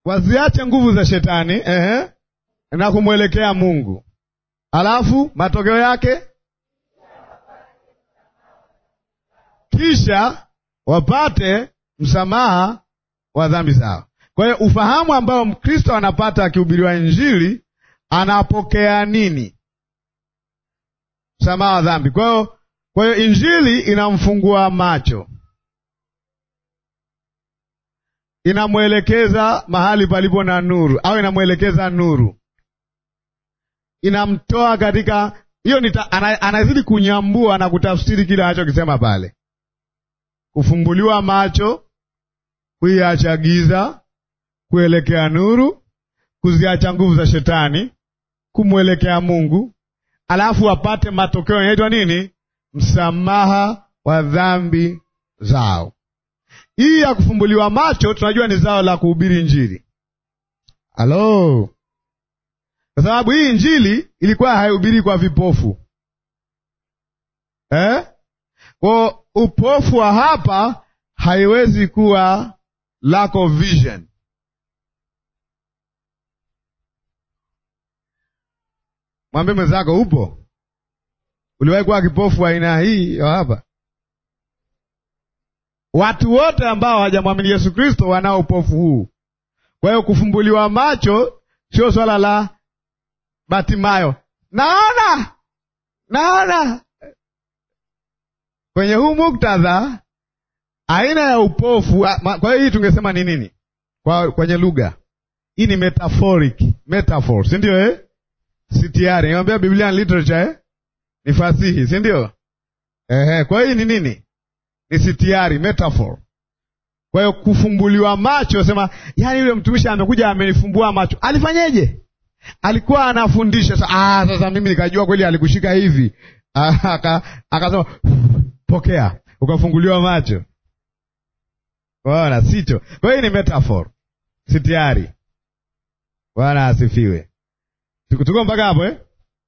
waziache nguvu za shetani ehe, na kumwelekea Mungu, alafu matokeo yake kisha wapate msamaha wa dhambi zao. Kwa hiyo ufahamu ambao Mkristo anapata akihubiriwa Injili, anapokea nini? Msamaha wa dhambi. Kwa hiyo kwa hiyo Injili inamfungua macho, inamwelekeza mahali palipo na nuru, au inamwelekeza nuru, inamtoa katika hiyo, anazidi kunyambua na kutafsiri kile anachokisema pale kufumbuliwa macho, kuiacha giza, kuelekea nuru, kuziacha nguvu za shetani, kumwelekea Mungu, alafu apate matokeo yanaitwa nini? Msamaha wa dhambi zao. Hii ya kufumbuliwa macho tunajua ni zao la kuhubiri Injili. Halo, kwa sababu hii Injili ilikuwa haihubiri kwa vipofu eh? Kwa upofu wa hapa haiwezi kuwa lack of vision. Mwambie mwenzako, upo? Uliwahi kuwa kipofu wa aina hii hapa? Watu wote ambao hawajamwamini Yesu Kristo wanao upofu huu. Kwa hiyo kufumbuliwa macho sio swala la Batimayo, naona naona kwenye huu muktadha aina ya upofu. Kwa hiyo hii tungesema ni nini kwa kwenye lugha hii? Ni metaphoric metaphor, si ndio eh? si tiari niambia Biblia literature eh? ni fasihi, si ndio? Ehe, kwa hiyo hii ni nini? Ni sitiari metaphor. Kwa hiyo kufumbuliwa macho, sema yani yule mtumishi amekuja amenifumbua macho, alifanyeje? Alikuwa anafundisha sasa. Ah, sasa mimi nikajua kweli alikushika hivi, akasema pokea, ukafunguliwa macho. Bwana sicho. Kwa hiyo ni metaphor, si tayari. Bwana asifiwe. Tuko mpaka hapo eh?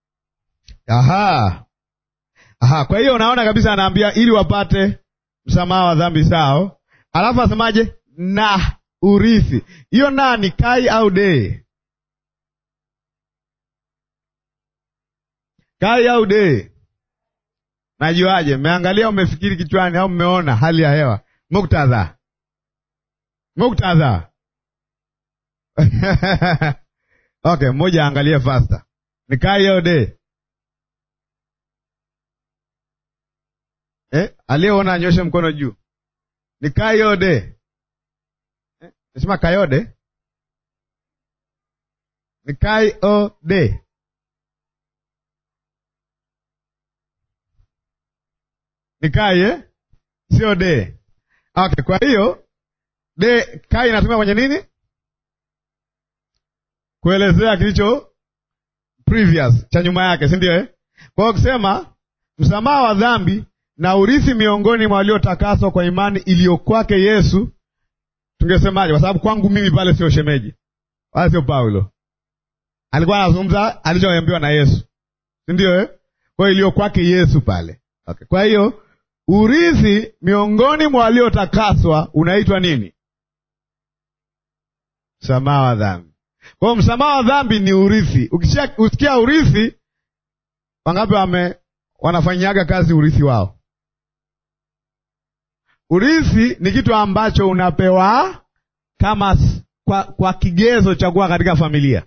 Aha, aha. Kwa hiyo unaona kabisa, anaambia ili wapate msamaha wa dhambi zao, alafu asemaje? Na urithi. Hiyo na ni kai au de? Kai au de? Najuaje? Mmeangalia, umefikiri kichwani au mmeona hali ya hewa? Muktadha, muktadha. Okay, mmoja aangalie fasta, ni kai au de? Eh, aliyeona anyoshe mkono juu. Ni kai au de? Eh, nasema kayode ni kai o de ni kai eh? Sio de. Okay, kwa hiyo de kai inatumia kwenye nini? Kuelezea kilicho previous cha nyuma yake, si ndio eh? Kwa hiyo kusema msamaha wa dhambi na urithi miongoni mwa waliotakaswa kwa imani iliyo kwake Yesu, tungesemaje? Kwa sababu kwangu mimi pale sio shemeji wala sio Paulo, alikuwa anazungumza alichoambiwa na Yesu, si ndio eh? Kwa hiyo iliyo kwake Yesu pale. Okay. Kwa hiyo urithi miongoni mwa waliotakaswa unaitwa nini? Msamaha wa dhambi. Kwa hiyo msamaha wa dhambi ni urithi. Ukisikia usikia urithi, wangapi wame wanafanyaga kazi urithi wao? Urithi ni kitu ambacho unapewa kama kwa, kwa kigezo cha kuwa katika familia,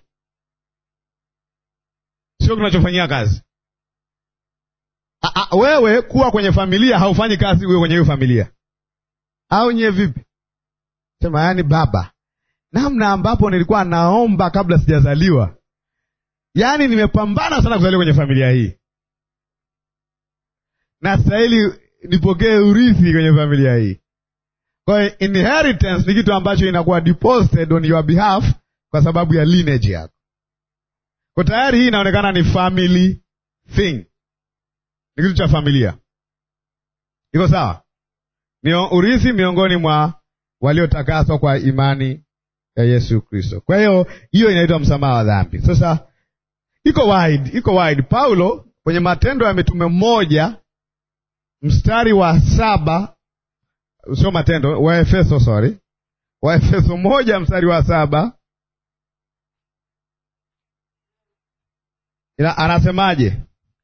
sio kinachofanyia kazi. A, a, wewe kuwa kwenye familia haufanyi kazi uwe kwenye hiyo familia, au nyewe vipi? Sema yani, baba, namna ambapo nilikuwa naomba kabla sijazaliwa, yaani nimepambana sana kuzaliwa kwenye familia hii, nastahili nipokee urithi kwenye familia hii. Kwa hiyo inheritance ni kitu ambacho inakuwa deposited on your behalf kwa sababu ya lineage yako. Kwa tayari hii inaonekana ni family thing, ni kitu cha familia. Iko sawa? Ni urithi miongoni mwa waliotakaswa kwa imani ya Yesu Kristo. Kwa hiyo hiyo inaitwa msamaha wa dhambi. Sasa iko wide, iko wide. Paulo kwenye Matendo ya Mitume moja mstari wa saba sio Matendo, Waefeso, sorry, Waefeso moja mstari wa saba Ina, anasemaje?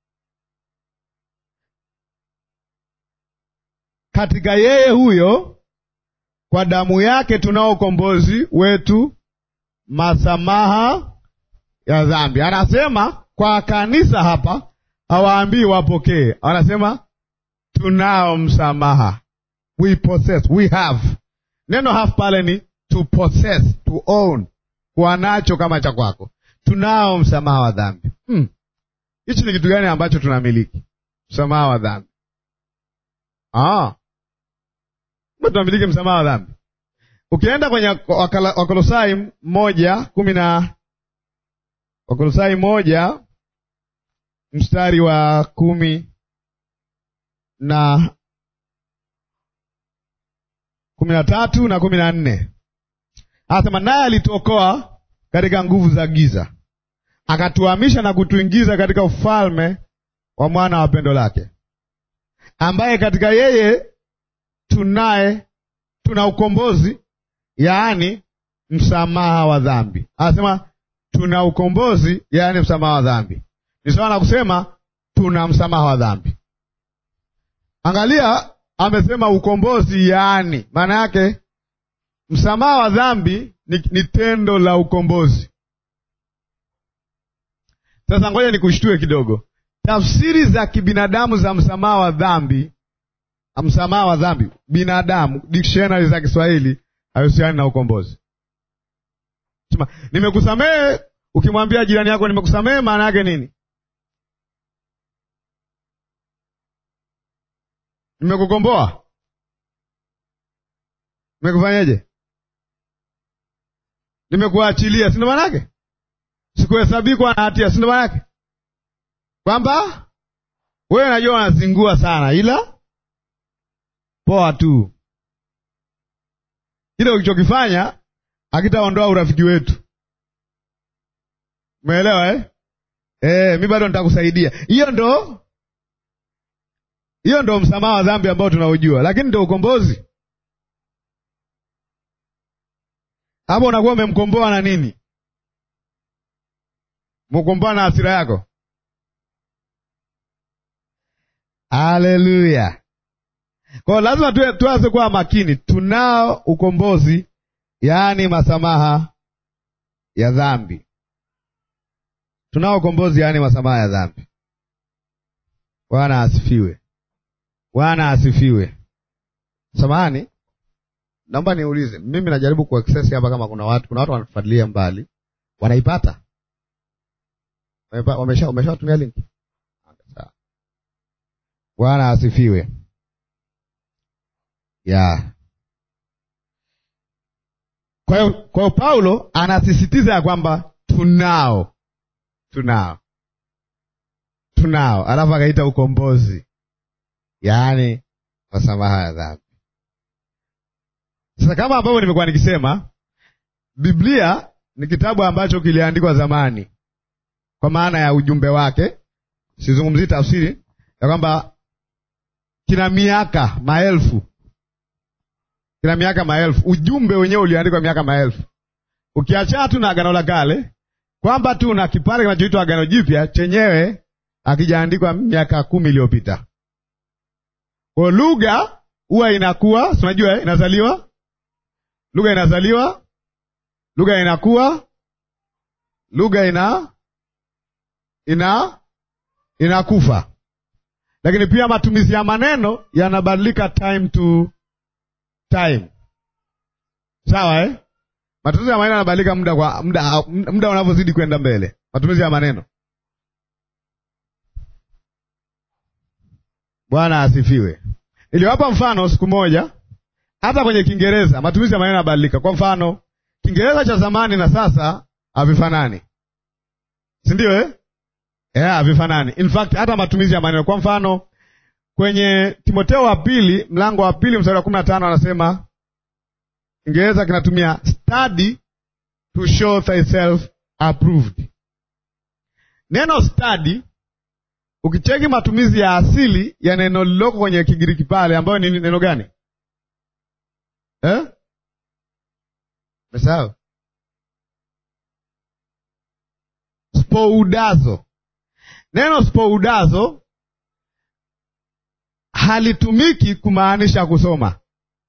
Katika yeye huyo kwa damu yake tunao ukombozi wetu, masamaha ya dhambi. Anasema kwa kanisa hapa, hawaambii wapokee, anasema tunao msamaha, we possess, we have. Neno have pale ni to possess, to own, kuwa nacho kama cha kwako. Tunao msamaha wa dhambi. Hichi hmm, ni kitu gani ambacho tunamiliki? Msamaha wa dhambi. Ah, tunamiliki msamaha wa dhambi. Ukienda kwenye Wakolosai moja kumi na Wakolosai moja mstari wa kumi na kumi na tatu na kumi na nne anasema naye alituokoa katika nguvu za giza, akatuhamisha na kutuingiza katika ufalme wa mwana wa pendo lake, ambaye katika yeye tunaye tuna ukombozi, yaani msamaha wa dhambi. Anasema tuna ukombozi, yaani msamaha wa dhambi. Ni sawa na kusema tuna msamaha wa dhambi. Angalia, amesema ukombozi, yaani maana yake msamaha wa dhambi ni, ni tendo la ukombozi. Sasa ngoja nikushtue kidogo. Tafsiri za kibinadamu za msamaha wa dhambi, msamaha wa dhambi binadamu, dictionary za Kiswahili hahusiani na ukombozi. Sema nimekusamehe, ukimwambia jirani yako nimekusamehe, maana yake nini? Nimekukomboa, nimekufanyeje? Nimekuachilia, si ndo maana yake? Sikuhesabii kuwa na hatia, si ndo maana yake? Kwamba wewe najua wanazingua sana, ila poa tu, ile ulichokifanya akitaondoa urafiki wetu. Umeelewa eh? Eh, mi bado nitakusaidia. Hiyo ndo hiyo ndo msamaha wa dhambi ambao tunaujua, lakini ndo ukombozi. Hapo unakuwa umemkomboa na nini? Mkomboa na hasira yako. Haleluya! Kwa hiyo lazima tuanze kuwa makini. Tunao ukombozi, yaani masamaha ya dhambi. Tunao ukombozi, yaani masamaha ya dhambi. Bwana asifiwe! Bwana asifiwe! Samahani, naomba niulize, mimi najaribu kuaccess hapa, kama kuna watu kuna watu wanatufuatilia mbali, wanaipata? Wamesha umeshawatumia link? Sawa. Bwana asifiwe. ya Kwa hiyo kwa hiyo Paulo anasisitiza ya kwamba tunao tunao tunao, alafu akaita ukombozi, yaani masamaha ya dhambi. Sasa kama ambavyo nimekuwa nikisema, Biblia ni kitabu ambacho kiliandikwa zamani, kwa maana ya ujumbe wake. Sizungumzii tafsiri ya kwamba kina miaka maelfu, kina miaka maelfu. Ujumbe wenyewe uliandikwa miaka maelfu, ukiachana tu na Agano la Kale, kwamba tu na kipande kinachoitwa Agano Jipya chenyewe akijaandikwa miaka kumi iliyopita. Kwa lugha huwa inakuwa, si unajua, inazaliwa lugha inazaliwa, lugha inakuwa, lugha ina ina inakufa, lakini pia matumizi ya maneno yanabadilika time to time. Sawa eh? Matumizi ya maneno yanabadilika muda kwa muda, muda unavyozidi kwenda mbele, matumizi ya maneno. Bwana asifiwe. Niliwapa mfano siku moja hata kwenye Kiingereza matumizi ya maneno yanabadilika. Kwa mfano, Kiingereza cha zamani na sasa havifanani, si ndio eh? Yeah, havifanani. In fact hata matumizi ya maneno, kwa mfano kwenye Timotheo wa pili mlango wa pili mstari wa kumi na tano anasema Kiingereza kinatumia study to show thyself approved. Neno study ukicheki matumizi ya asili ya neno lililoko kwenye Kigiriki pale, ambayo ni neno gani? Eh? Mesahau? Spoudazo. neno spoudazo halitumiki kumaanisha kusoma.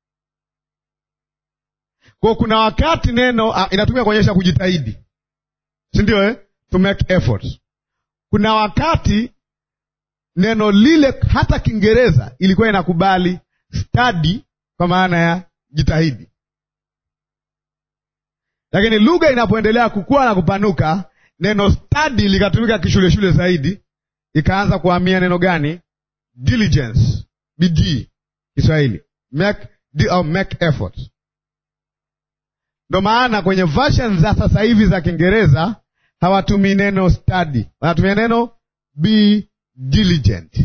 Kwa kuna wakati neno ah, inatumika kuonyesha kujitahidi, si ndio eh? To make efforts. Kuna wakati neno lile hata Kiingereza ilikuwa inakubali study kwa maana ya jitahidi, lakini lugha inapoendelea kukua na kupanuka, neno study likatumika kishule shule zaidi, ikaanza kuhamia neno gani? Diligence, bidii, Kiswahili make, di, or make effort. Ndo maana kwenye version za sasa hivi za Kiingereza hawatumii neno study, wanatumia neno be diligent,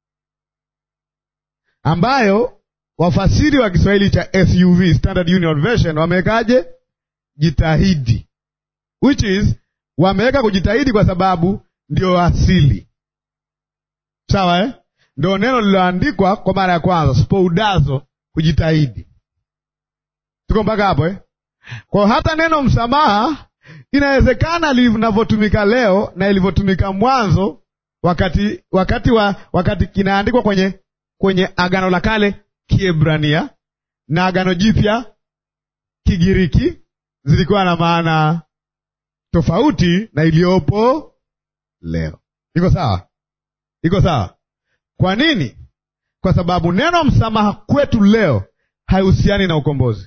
ambayo wafasiri wa Kiswahili cha SUV, Standard Union Version, wamewekaje? Jitahidi, which is wameweka kujitahidi kwa sababu ndio asili, sawa eh? Ndio neno lililoandikwa kwa mara ya kwanza, spoudazo, kujitahidi. Tuko mpaka hapo eh? Kwa hata neno msamaha inawezekana linavyotumika leo na ilivyotumika mwanzo, wakati wakati wa wakati kinaandikwa kwenye kwenye Agano la Kale Kiebrania na Agano Jipya Kigiriki zilikuwa na maana tofauti na iliyopo leo. Iko sawa? Iko sawa? Kwa nini? Kwa sababu neno msamaha kwetu leo haihusiani na ukombozi,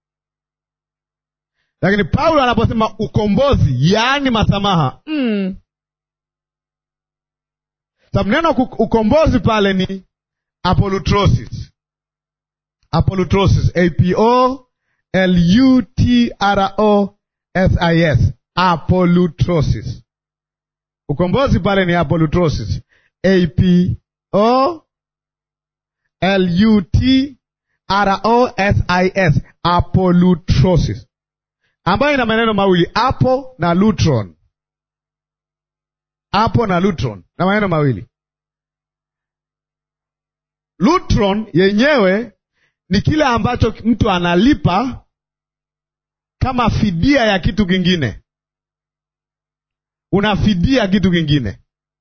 lakini Paulo anaposema ukombozi, yaani masamaha mm. Sababu neno ukombozi pale ni apolutrosis, apolutrosis, a p o l u t r o s i s, apolutrosis. Ukombozi pale ni apolutrosis, a p o l u t r o s i s, apolutrosis, ambayo ina maneno mawili apo na lutron, apo na lutron na maneno mawili. Lutron yenyewe ni kile ambacho mtu analipa kama fidia ya kitu kingine, unafidia kitu kingine.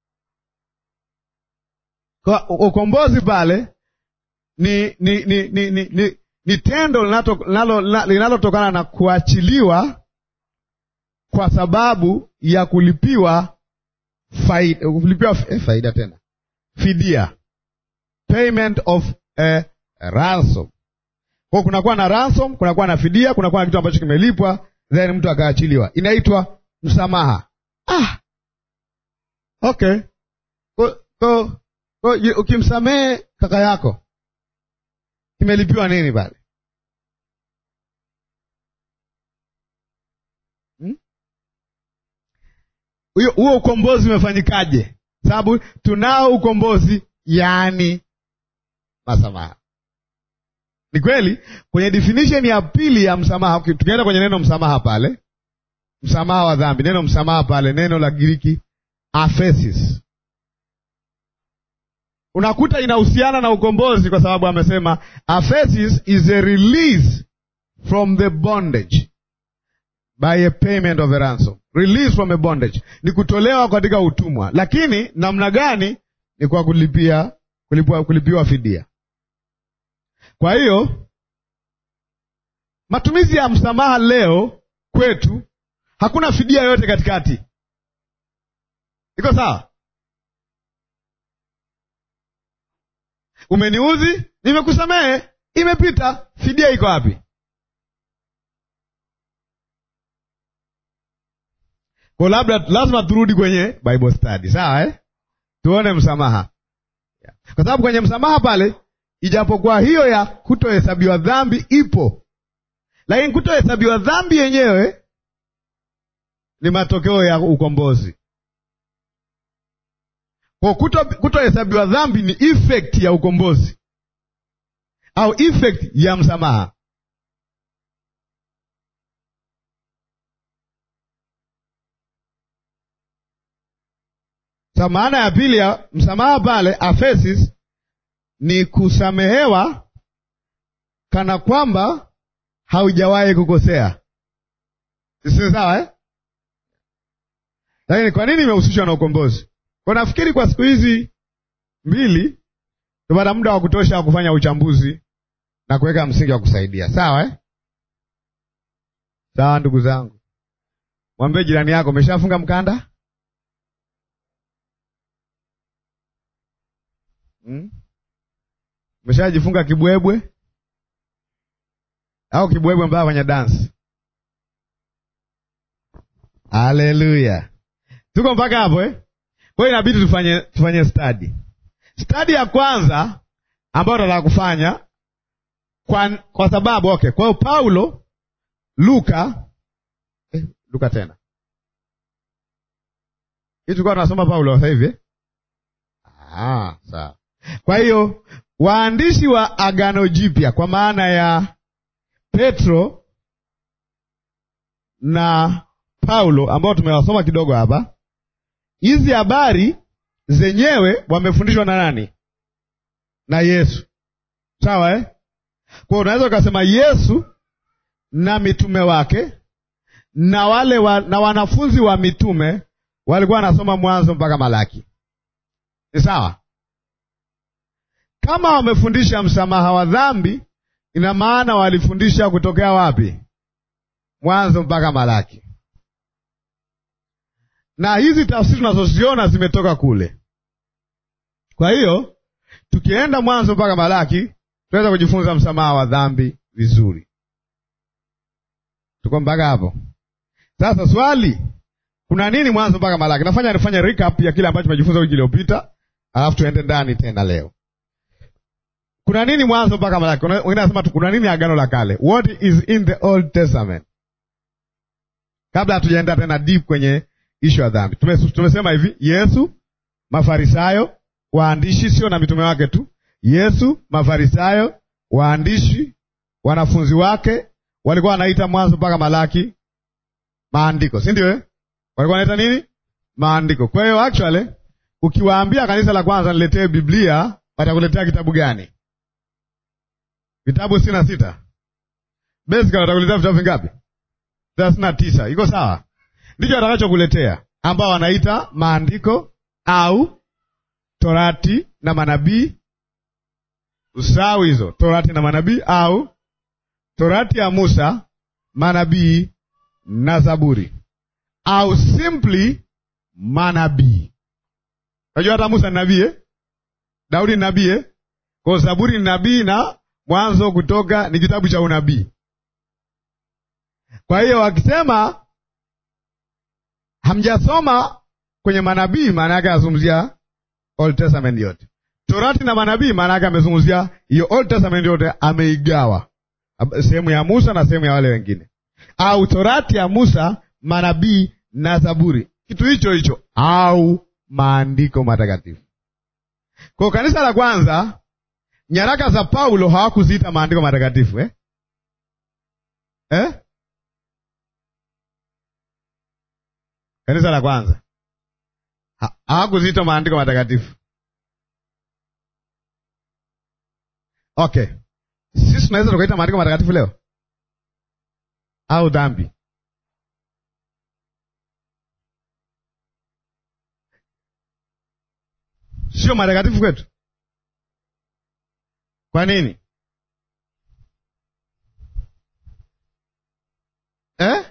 Kwa ukombozi pale ni ni ni ni, ni, ni, ni tendo linalotokana na kuachiliwa kwa sababu ya kulipiwa faida, kulipiwa eh, faida tena fidia, payment of a ransom. Kwa kunakuwa na ransom, kunakuwa na fidia, kunakuwa na kitu ambacho kimelipwa, then mtu akaachiliwa, inaitwa msamaha. Ah, okay. Kwa, kwa, kwa, ukimsamehe kaka yako kimelipiwa nini pale? huo hmm? ukombozi umefanyikaje? Sababu tunao ukombozi, yaani masamaha. Ni kweli kwenye definition ya pili ya msamaha, tukienda kwenye neno msamaha pale, msamaha wa dhambi, neno msamaha pale, neno la Giriki aphesis, unakuta inahusiana na ukombozi, kwa sababu amesema aphesis is a release from the bondage by a payment of a ransom. Release from a bondage ni kutolewa katika utumwa, lakini namna gani? Ni kwa kulipia, kulipiwa, kulipiwa fidia. Kwa hiyo matumizi ya msamaha leo kwetu hakuna fidia yoyote katikati. Iko sawa? Umeniuzi, nimekusamehe, imepita. Fidia iko wapi? Kwa labda lazima turudi kwenye Bible study, sawa eh? Tuone msamaha, kwa sababu kwenye msamaha pale ijapokuwa hiyo ya kutohesabiwa dhambi ipo, lakini kutohesabiwa dhambi yenyewe ni matokeo ya ukombozi. Kwa kutohesabiwa dhambi ni effect ya ukombozi au effect ya msamaha. Sa maana ya pili ya msamaha pale aphesis ni kusamehewa kana kwamba haujawahi kukosea. Sisi sawa eh? Lakini kwa nini imehusishwa na ukombozi? Kwa nafikiri kwa siku hizi mbili tupata muda wa kutosha wa kufanya uchambuzi na kuweka msingi wa kusaidia. Sawa eh? Sawa ndugu zangu, mwambie jirani yako, umeshafunga mkanda hmm? Umeshajifunga kibwebwe au kibwebwe mpaka kwenye dansi? Haleluya, tuko mpaka hapo eh? Kwa hiyo inabidi tufanye tufanye stadi. Stadi ya kwanza ambayo tunataka kufanya kwa, kwa sababu okay, kwa hiyo Paulo Luka eh, Luka tena hii tulikuwa tunasoma Paulo sasa hivi ah, sawa. Kwa hiyo waandishi wa Agano Jipya kwa maana ya Petro na Paulo ambao tumewasoma kidogo hapa, hizi habari zenyewe wamefundishwa na nani? Na Yesu, sawa eh? Kwa unaweza ukasema Yesu na mitume wake na wale wa, na wanafunzi wa mitume walikuwa wanasoma Mwanzo mpaka Malaki, ni sawa. Kama wamefundisha msamaha wa dhambi, ina maana walifundisha kutokea wapi? Mwanzo mpaka Malaki, na hizi tafsiri tunazoziona zimetoka kule. Kwa hiyo tukienda Mwanzo mpaka Malaki tunaweza kujifunza msamaha wa dhambi vizuri. Tuko mpaka hapo? Sasa swali, kuna nini Mwanzo mpaka Malaki? Nafanya nifanye recap ya kile ambacho tumejifunza wiki iliyopita, alafu tuende ndani tena leo. Kuna nini Mwanzo mpaka Malaki? Wengine wanasema tu kuna nini Agano la Kale, what is in the Old Testament, kabla hatujaenda tena deep kwenye ishu ya dhambi. Tumesema hivi, Yesu, Mafarisayo, waandishi, sio na mitume wake tu Yesu, Mafarisayo, waandishi, wanafunzi wake walikuwa wanaita Mwanzo mpaka Malaki maandiko, si ndio eh? Walikuwa wanaita nini? Maandiko. Kwa hiyo actually ukiwaambia kanisa la kwanza niletee Biblia, watakuletea kitabu gani? Vitabu sitini na sita. Basically watakuletea vitabu vingapi? thelathini na tisa. Iko sawa? Ndicho watakachokuletea, ambao wanaita maandiko au Torati na manabii Usahau hizo Torati na manabii au Torati ya Musa, manabii na Zaburi, au simply manabii. Unajua hata Musa ni nabii eh? Daudi ni nabii eh? Kwa Zaburi ni nabii na Mwanzo, Kutoka ni kitabu cha unabii. Kwa hiyo wakisema hamjasoma kwenye manabii, maana yake anazungumzia Old Testament yote. Torati na manabii maana yake amezungumzia hiyo Old Testament yote, ameigawa sehemu ya Musa na sehemu ya wale wengine, au Torati ya Musa, manabii na Zaburi, kitu hicho hicho, au maandiko matakatifu. Kwa kanisa la kwanza, nyaraka za Paulo hawakuziita maandiko matakatifu eh? Eh? Kanisa la kwanza hawakuziita maandiko matakatifu. Okay, sisi tunaweza tukaita maandiko matakatifu leo au dhambi? Sio matakatifu kwetu. Kwa nini eh?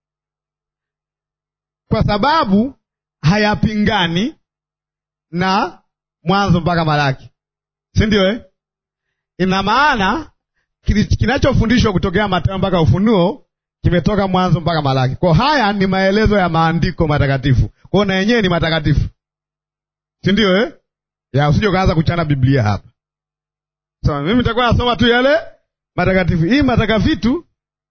Kwa sababu hayapingani na Mwanzo mpaka Malaki, si ndio eh? Ina maana kinachofundishwa kutokea Mathayo mpaka Ufunuo kimetoka Mwanzo mpaka Malaki. Kwa haya ni maelezo ya maandiko matakatifu, kwao na yenyewe ni matakatifu, si ndio eh? ya usije ukaanza kuchana Biblia hapa. So, mimi nitakuwa nasoma tu yale matakatifu. Hii matakavitu,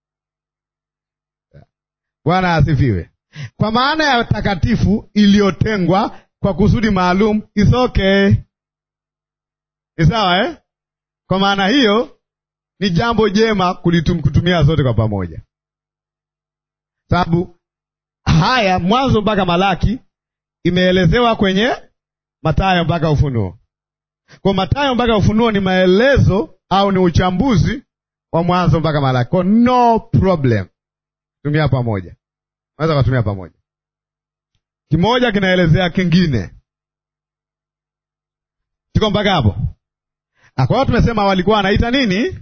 Bwana asifiwe. Kwa maana ya takatifu iliyotengwa kwa kusudi maalum, is okay, ni sawa eh? Kwa maana hiyo ni jambo jema kulitum, kutumia zote kwa pamoja, sababu haya Mwanzo mpaka Malaki imeelezewa kwenye Mathayo mpaka Ufunuo. Kwa Mathayo mpaka Ufunuo ni maelezo au ni uchambuzi wa Mwanzo mpaka Malaki. Kwa no problem, tumia pamoja, naweza kutumia pamoja, kimoja kinaelezea kingine, Tuko mpaka hapo? Kwa hiyo tumesema walikuwa wanaita nini?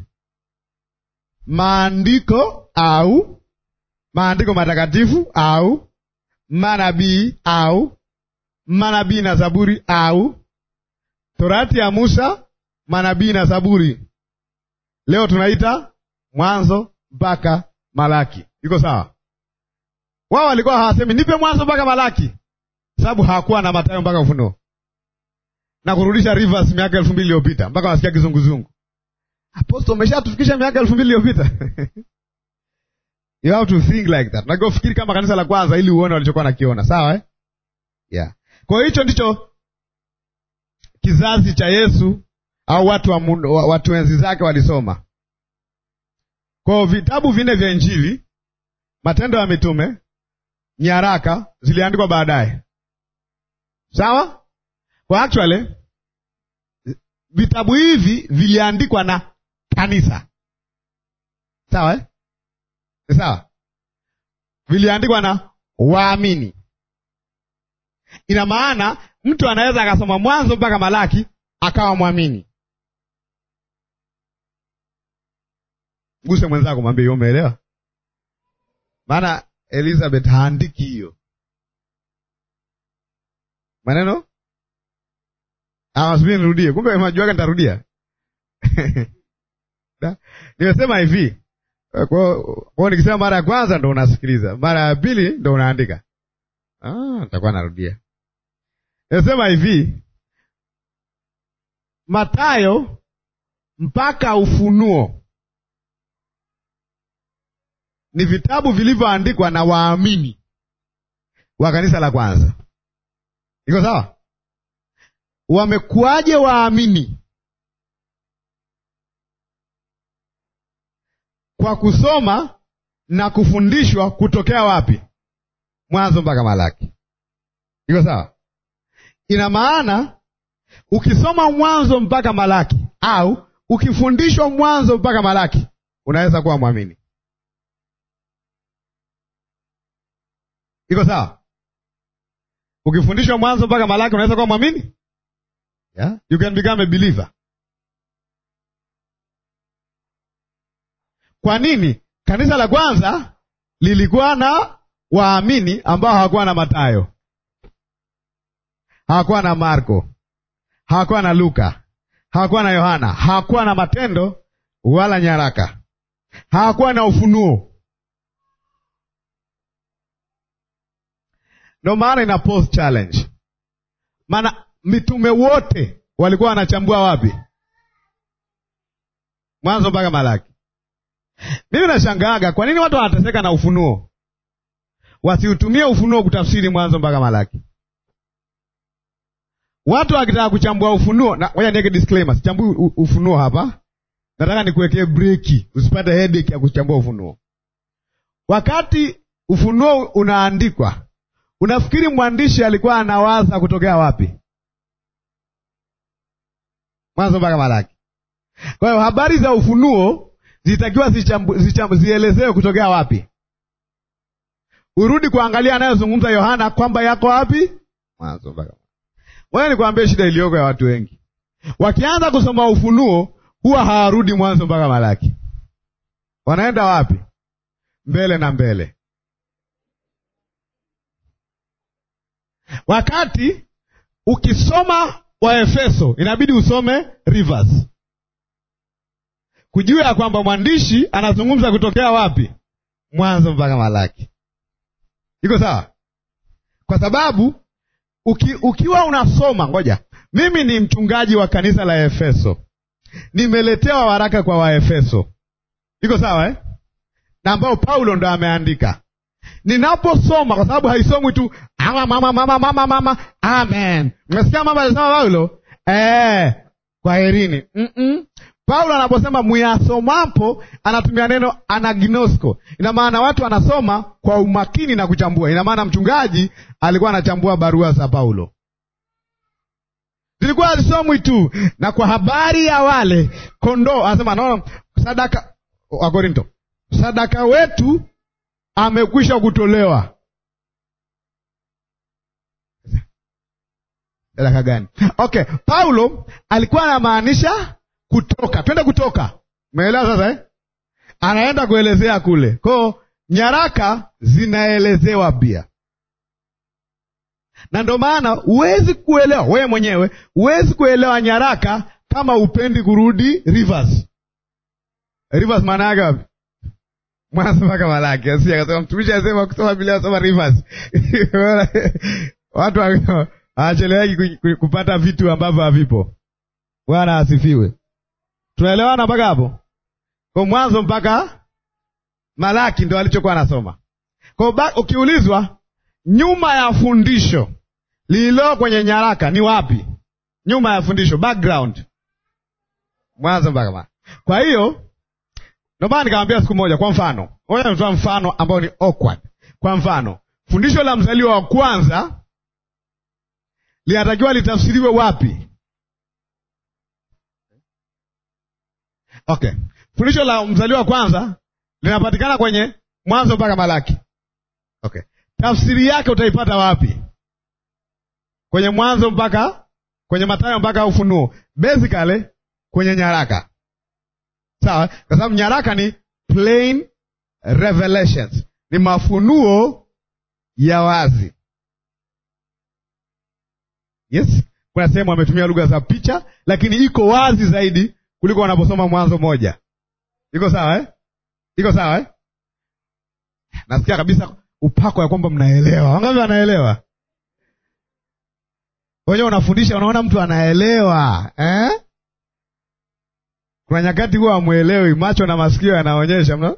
Maandiko au maandiko matakatifu au manabii au manabii na Zaburi au Torati ya Musa, manabii na Zaburi. Leo tunaita Mwanzo mpaka Malaki. Iko sawa? Wao walikuwa hawasemi nipe Mwanzo mpaka Malaki, sababu hawakuwa na Mathayo mpaka Ufunuo na kurudisha Rivers miaka elfu mbili iliyopita mpaka wasikia kizunguzungu. Apostle, umeshatufikisha miaka elfu mbili iliyopita you have to think like that. Unatakiwa ufikiri kama kanisa la kwanza, ili uone walichokuwa nakiona. Sawa eh? yeah. Kwa hiyo hicho ndicho kizazi cha Yesu au watu wa mundu, watu enzi zake walisoma. Kwa hiyo vitabu vinne vya Injili, Matendo ya Mitume, nyaraka ziliandikwa baadaye. Sawa? Kwa actually vitabu hivi viliandikwa na kanisa. Sawa eh? Sawa, viliandikwa na waamini. Ina maana mtu anaweza akasoma Mwanzo mpaka Malaki akawa mwamini. Guse mwenzako, mwambie hiyo, umeelewa? Maana Elizabeth haandiki hiyo maneno awasubiri nirudie, kumbe majuaga nitarudia. Nimesema hivi kwao, nikisema mara ya kwanza ndo unasikiliza, mara ya pili ndo unaandika. Ah, nitakuwa narudia. Nimesema hivi, Mathayo mpaka Ufunuo ni vitabu vilivyoandikwa na waamini wa kanisa la kwanza. Iko sawa? Wamekuwaje waamini? Kwa kusoma na kufundishwa kutokea wapi? Mwanzo mpaka Malaki. Iko sawa? Ina maana ukisoma Mwanzo mpaka Malaki au ukifundishwa Mwanzo mpaka Malaki unaweza kuwa mwamini. Iko sawa? Ukifundishwa Mwanzo mpaka Malaki unaweza kuwa mwamini? Yeah? You can become a believer. Kwa nini? Kanisa la kwanza lilikuwa na waamini ambao hawakuwa na Mathayo, hawakuwa na Marko, hawakuwa na Luka, hawakuwa na Yohana, hawakuwa na Matendo wala nyaraka, hawakuwa na Ufunuo. Ndo maana ina post challenge, maana mitume wote walikuwa wanachambua wapi? Mwanzo mpaka Malaki. Mimi nashangaaga kwa nini watu wanateseka na Ufunuo, wasiutumie Ufunuo kutafsiri Mwanzo mpaka Malaki. Watu wakitaka kuchambua Ufunuo, na ngoja niweke disclaimer, sichambui Ufunuo hapa, nataka nikuwekee breki, usipate headache ya kuchambua Ufunuo. Wakati Ufunuo unaandikwa, unafikiri mwandishi alikuwa anawaza kutokea wapi? Mwanzo mpaka Malaki. Kwa hiyo habari za Ufunuo zitakiwa zielezewe kutokea wapi? Urudi kuangalia anayozungumza Yohana kwamba yako wapi? Mwanzo mpaka. Wewe nikwambie shida iliyoko ya watu wengi, wakianza kusoma Ufunuo huwa hawarudi Mwanzo mpaka Malaki. Wanaenda wapi? Mbele na mbele, wakati ukisoma Waefeso inabidi usome Rivers kujua ya kwamba mwandishi anazungumza kutokea wapi? Mwanzo mpaka Malaki. Iko sawa? Kwa sababu uki, ukiwa unasoma, ngoja, mimi ni mchungaji wa kanisa la Efeso, nimeletewa waraka kwa Waefeso, iko sawa eh? na ambao Paulo ndo ameandika. Ninaposoma, kwa sababu haisomwi tu ama mama mama mama mama amen, umesikia mama alisema Paulo eh, kwa herini mm -mm. Paulo anaposema muyasomapo, anatumia neno anagnosko. Ina maana watu wanasoma kwa umakini na kuchambua. Ina maana mchungaji alikuwa anachambua barua za Paulo, zilikuwa hazisomwi tu. Na kwa habari ya wale kondoo, anasema naona sadaka wa Korinto, sadaka wetu amekwisha kutolewa. Nyaraka gani? Okay, Paulo alikuwa anamaanisha kutoka. Twende Kutoka, umeelewa sasa eh? Anaenda kuelezea kule kwao, nyaraka zinaelezewa pia, na ndio maana huwezi kuelewa wewe mwenyewe, huwezi kuelewa nyaraka kama upendi kurudi Rivers. Rivers maana yake wapi? Mwanzo mpaka Malaki. Asi akasema mtumishi asema kusoma Biblia soma Rivers. Watu hawacheleweki kupata vitu ambavyo havipo. Bwana asifiwe. Tunaelewana mpaka hapo? Kwa mwanzo mpaka Malaki ndo alichokuwa anasoma. Kwa ukiulizwa nyuma ya fundisho lililo kwenye nyaraka ni wapi? Nyuma ya fundisho, background, mwanzo mpaka Malaki. Kwa hiyo ndio maana nikamwambia siku moja, kwa mfano, ngoja nitoa mfano ambao ni awkward. Kwa mfano, fundisho la mzaliwa wa kwanza linatakiwa litafsiriwe wapi? Okay, fundisho la mzaliwa wa kwanza linapatikana kwenye Mwanzo mpaka Malaki. Okay, tafsiri yake utaipata wapi? Kwenye Mwanzo mpaka kwenye Mathayo mpaka Ufunuo, basically kwenye nyaraka Sawa, kwa sababu nyaraka ni plain revelations, ni mafunuo ya wazi. Yes, kuna sehemu ametumia lugha za picha, lakini iko wazi zaidi kuliko wanaposoma Mwanzo moja. Iko sawa eh? Iko sawa eh? Nasikia kabisa upako ya kwamba mnaelewa. Wangapi wanaelewa? Wenyewe unafundisha, unaona mtu anaelewa eh? Kuna nyakati huwa hamwelewi, macho na masikio yanaonyesha mna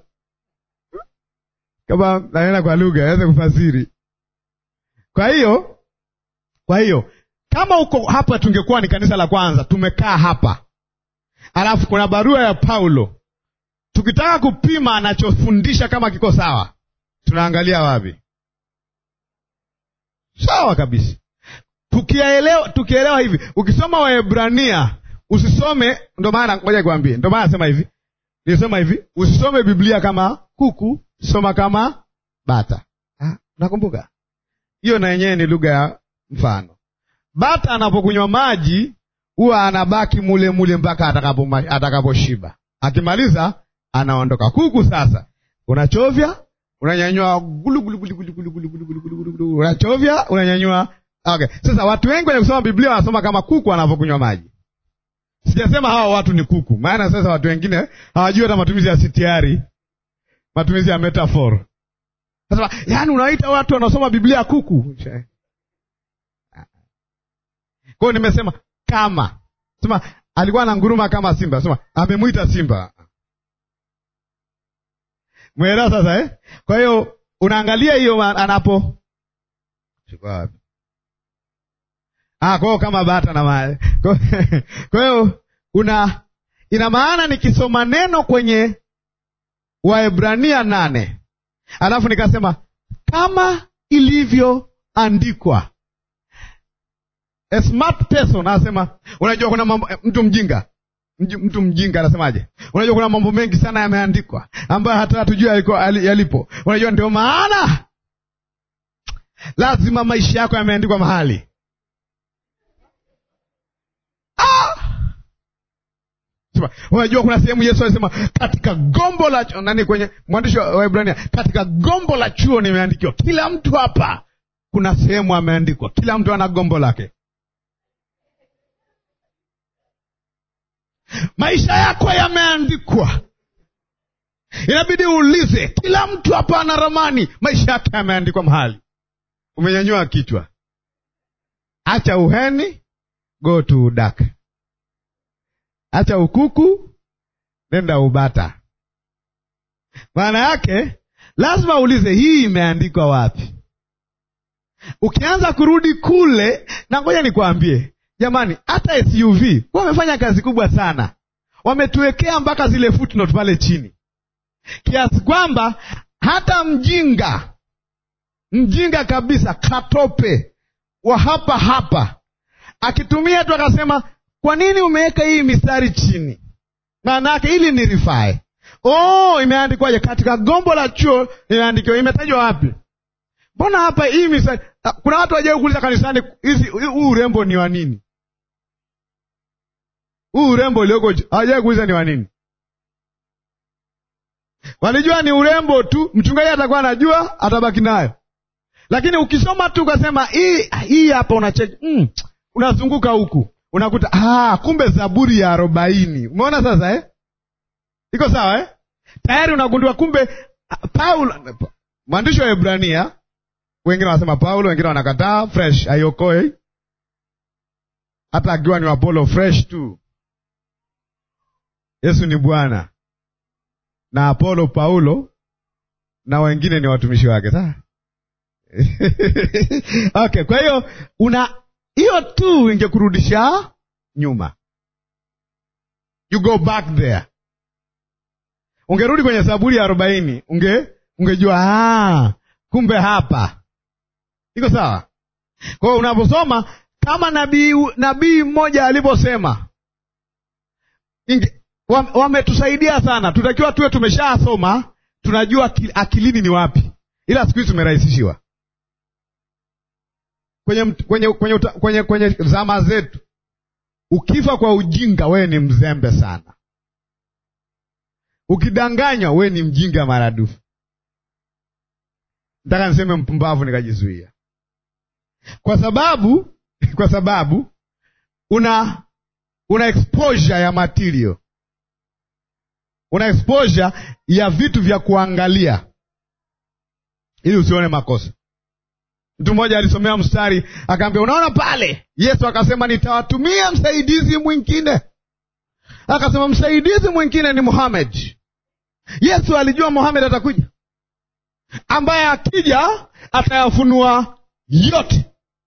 kama nanena kwa lugha aweze kufasiri. Kwa hiyo kwa hiyo kama uko hapa, tungekuwa ni kanisa la kwanza, tumekaa hapa, alafu kuna barua ya Paulo, tukitaka kupima anachofundisha kama kiko sawa, tunaangalia wapi? Sawa kabisa. Tukielewa, tukielewa hivi, ukisoma Waebrania Usisome, ndo maana ngoja nikwambie, ndo maana nasema hivi, nilisema hivi, usisome Biblia kama kuku, soma kama bata. Ah, nakumbuka hiyo, na yenyewe ni lugha ya mfano. Bata anapokunywa maji huwa anabaki mule mule mpaka atakapo atakaposhiba, akimaliza anaondoka. Kuku sasa unachovya, unanyanyua gulu gulu gulu gulu gulu gulu gulu gulu gulu, unachovya, unanyanyua. Okay, sasa watu wengi wenye kusoma Biblia wanasoma kama kuku anapokunywa maji. Sijasema hawa watu ni kuku, maana sasa watu wengine hawajui hata matumizi ya sitiari, matumizi ya metafor. Sasa yaani, unawaita watu wanaosoma Biblia kuku? Kwa hiyo nimesema kama sema alikuwa ananguruma kama simba, sema amemwita simba. Mwelewa sasa eh? Kwa hiyo unaangalia hiyo anapo wapi Ah, kwa hiyo kama bata na mali. Kwa hiyo una ina maana nikisoma neno kwenye Waebrania nane alafu nikasema kama ilivyoandikwa. A smart person anasema, unajua kuna mambo, mtu mjinga mtu mjinga anasemaje? Unajua kuna mambo mengi sana yameandikwa ambayo hata hatujui yalipo. Unajua ndio maana lazima maisha yako yameandikwa mahali Unajua kuna sehemu Yesu alisema katika gombo la nani, kwenye mwandishi wa Waebrania, katika gombo la chuo nimeandikiwa. Kila mtu hapa kuna sehemu ameandikwa, kila mtu ana gombo lake. Maisha yako yameandikwa, inabidi uulize. Kila mtu hapa ana ramani, maisha yake yameandikwa mahali. Umenyanyua kichwa, acha uheni, go to udaka Acha ukuku, nenda ubata. Maana yake lazima uulize, hii imeandikwa wapi? Ukianza kurudi kule, na ngoja nikwambie jamani, hata SUV wamefanya kazi kubwa sana, wametuwekea mpaka zile footnote pale chini, kiasi kwamba hata mjinga mjinga kabisa, katope wa hapa hapa, akitumia tu akasema kwa nini umeweka hii mistari chini? Maana yake ili ni rifai. Oh, imeandikwaje? Katika gombo la chuo imeandikiwa. Imetajwa wapi? mbona hapa hii mistari Ah, kuna watu wajai kuuliza kanisani hizi huu urembo ni wa nini huu urembo ulioko hawajai kuuliza ni wa nini walijua ni urembo tu mchungaji atakuwa anajua atabaki nayo lakini ukisoma tu ukasema hii hii hapa unacheki mm, unazunguka huku unakuta ah, kumbe zaburi ya arobaini umeona sasa eh? iko sawa eh? tayari unagundua kumbe ah, Paulo mwandishi wa Hebrania wengine wanasema Paulo, wengine wanakataa fresh, haiokoe hata akiwa ni Apollo fresh tu. Yesu ni Bwana na Apollo Paulo na wengine ni watumishi wake. Sawa? Okay, kwa hiyo una hiyo tu ingekurudisha nyuma, you go back there. Ungerudi kwenye Zaburi ya arobaini unge ungejua ah, kumbe hapa iko sawa. Kwa hiyo unaposoma kama nabii nabii mmoja alivyosema, inge- wam- wametusaidia sana. Tutakiwa tuwe tumeshasoma, tunajua akil- akilini ni wapi, ila siku hizi tumerahisishiwa kwenye, mt- kwenye, kwenye, uta- kwenye, kwenye zama zetu. Ukifa kwa ujinga, wewe ni mzembe sana. Ukidanganywa, wewe ni mjinga maradufu. Nataka niseme mpumbavu, nikajizuia kwa sababu kwa sababu una una exposure ya material, una exposure ya vitu vya kuangalia ili usione makosa. Mtu mmoja alisomea mstari akaambia, unaona pale Yesu akasema nitawatumia msaidizi mwingine. Akasema msaidizi mwingine ni Muhammad. Yesu alijua Muhammad atakuja, ambaye akija atayafunua yote.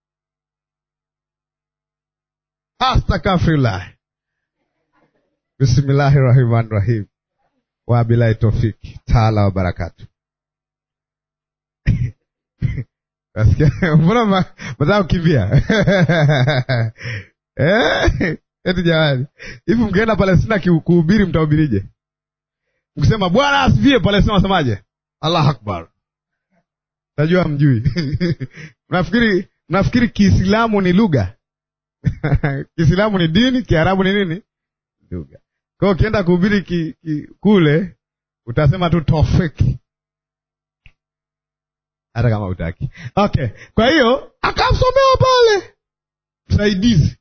Astakafirullah, bismillahi rahmani rahim, wabilahi tofiki taala wa barakatu. Nasikia mbona ma- mataka kukimbia Eh, eti jamani, hivi mkienda Palestina ki- kuhubiri mtahubirije? Mkisema Bwana asifiwe, Palestina wasemaje? Allah akbar. Najua mjui mnafikiri mnafikiri Kiislamu ni lugha Kiislamu ni dini, Kiarabu ni nini? Lugha. Kwa hiyo ukienda kuhubiri ki, ki, kule utasema tu tofiki hata kama utaki. Okay, kwa hiyo akamsomewa pale msaidizi,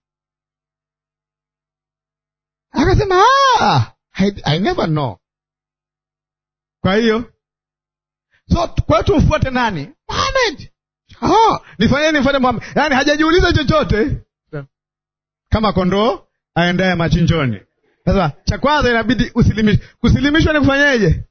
akasema ah, I, I never know. Kwa hiyo so kwa hiyo tumfuate nani? Muhammad. Oh, nifanye nifuate Muhammad. Yaani hajajiuliza chochote kama kondoo aendaye machinjoni. Sasa cha kwanza inabidi usilimish. Kusilimishwa ni kufanyeje?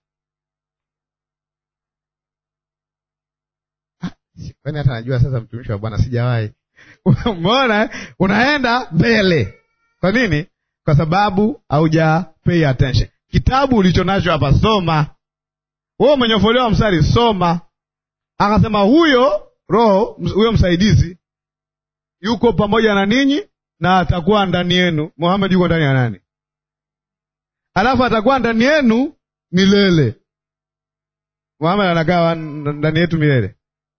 Ah, si- Kwani hata najua sasa, mtumishi wa Bwana sijawahi. Umeona, eh? unaenda mbele. Kwa nini? Kwa sababu hauja pay attention. Kitabu ulicho nacho hapa, soma. Wewe umenyofolewa mstari, soma. Akasema huyo Roho, huyo msaidizi yuko pamoja na ninyi na atakuwa ndani yenu. Muhammad yuko ndani ya nani? Alafu atakuwa ndani yenu milele. Muhammad anakaa wa- ndani yetu milele.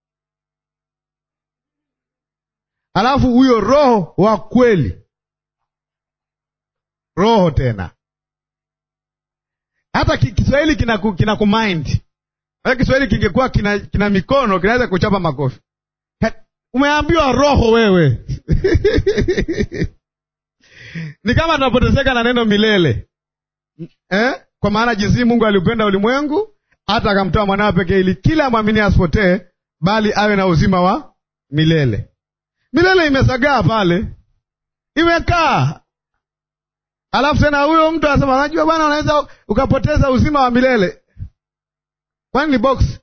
Alafu huyo Roho wa kweli, Roho tena, hata ki- Kiswahili kina, ku- kina kumind. Hata Kiswahili kingekuwa kina, kina mikono kinaweza kuchapa makofi. He- Umeambiwa Roho wewe ni kama tunapoteseka na neno milele eh? Kwa maana jinsi Mungu aliupenda ulimwengu hata akamtoa mwanawe pekee, ili kila mwamini asipotee, bali awe na uzima wa milele. Milele imesagaa pale, imekaa. Alafu tena huyo mtu anasema, unajua bwana, unaweza ukapoteza uzima wa milele. Kwani ni box?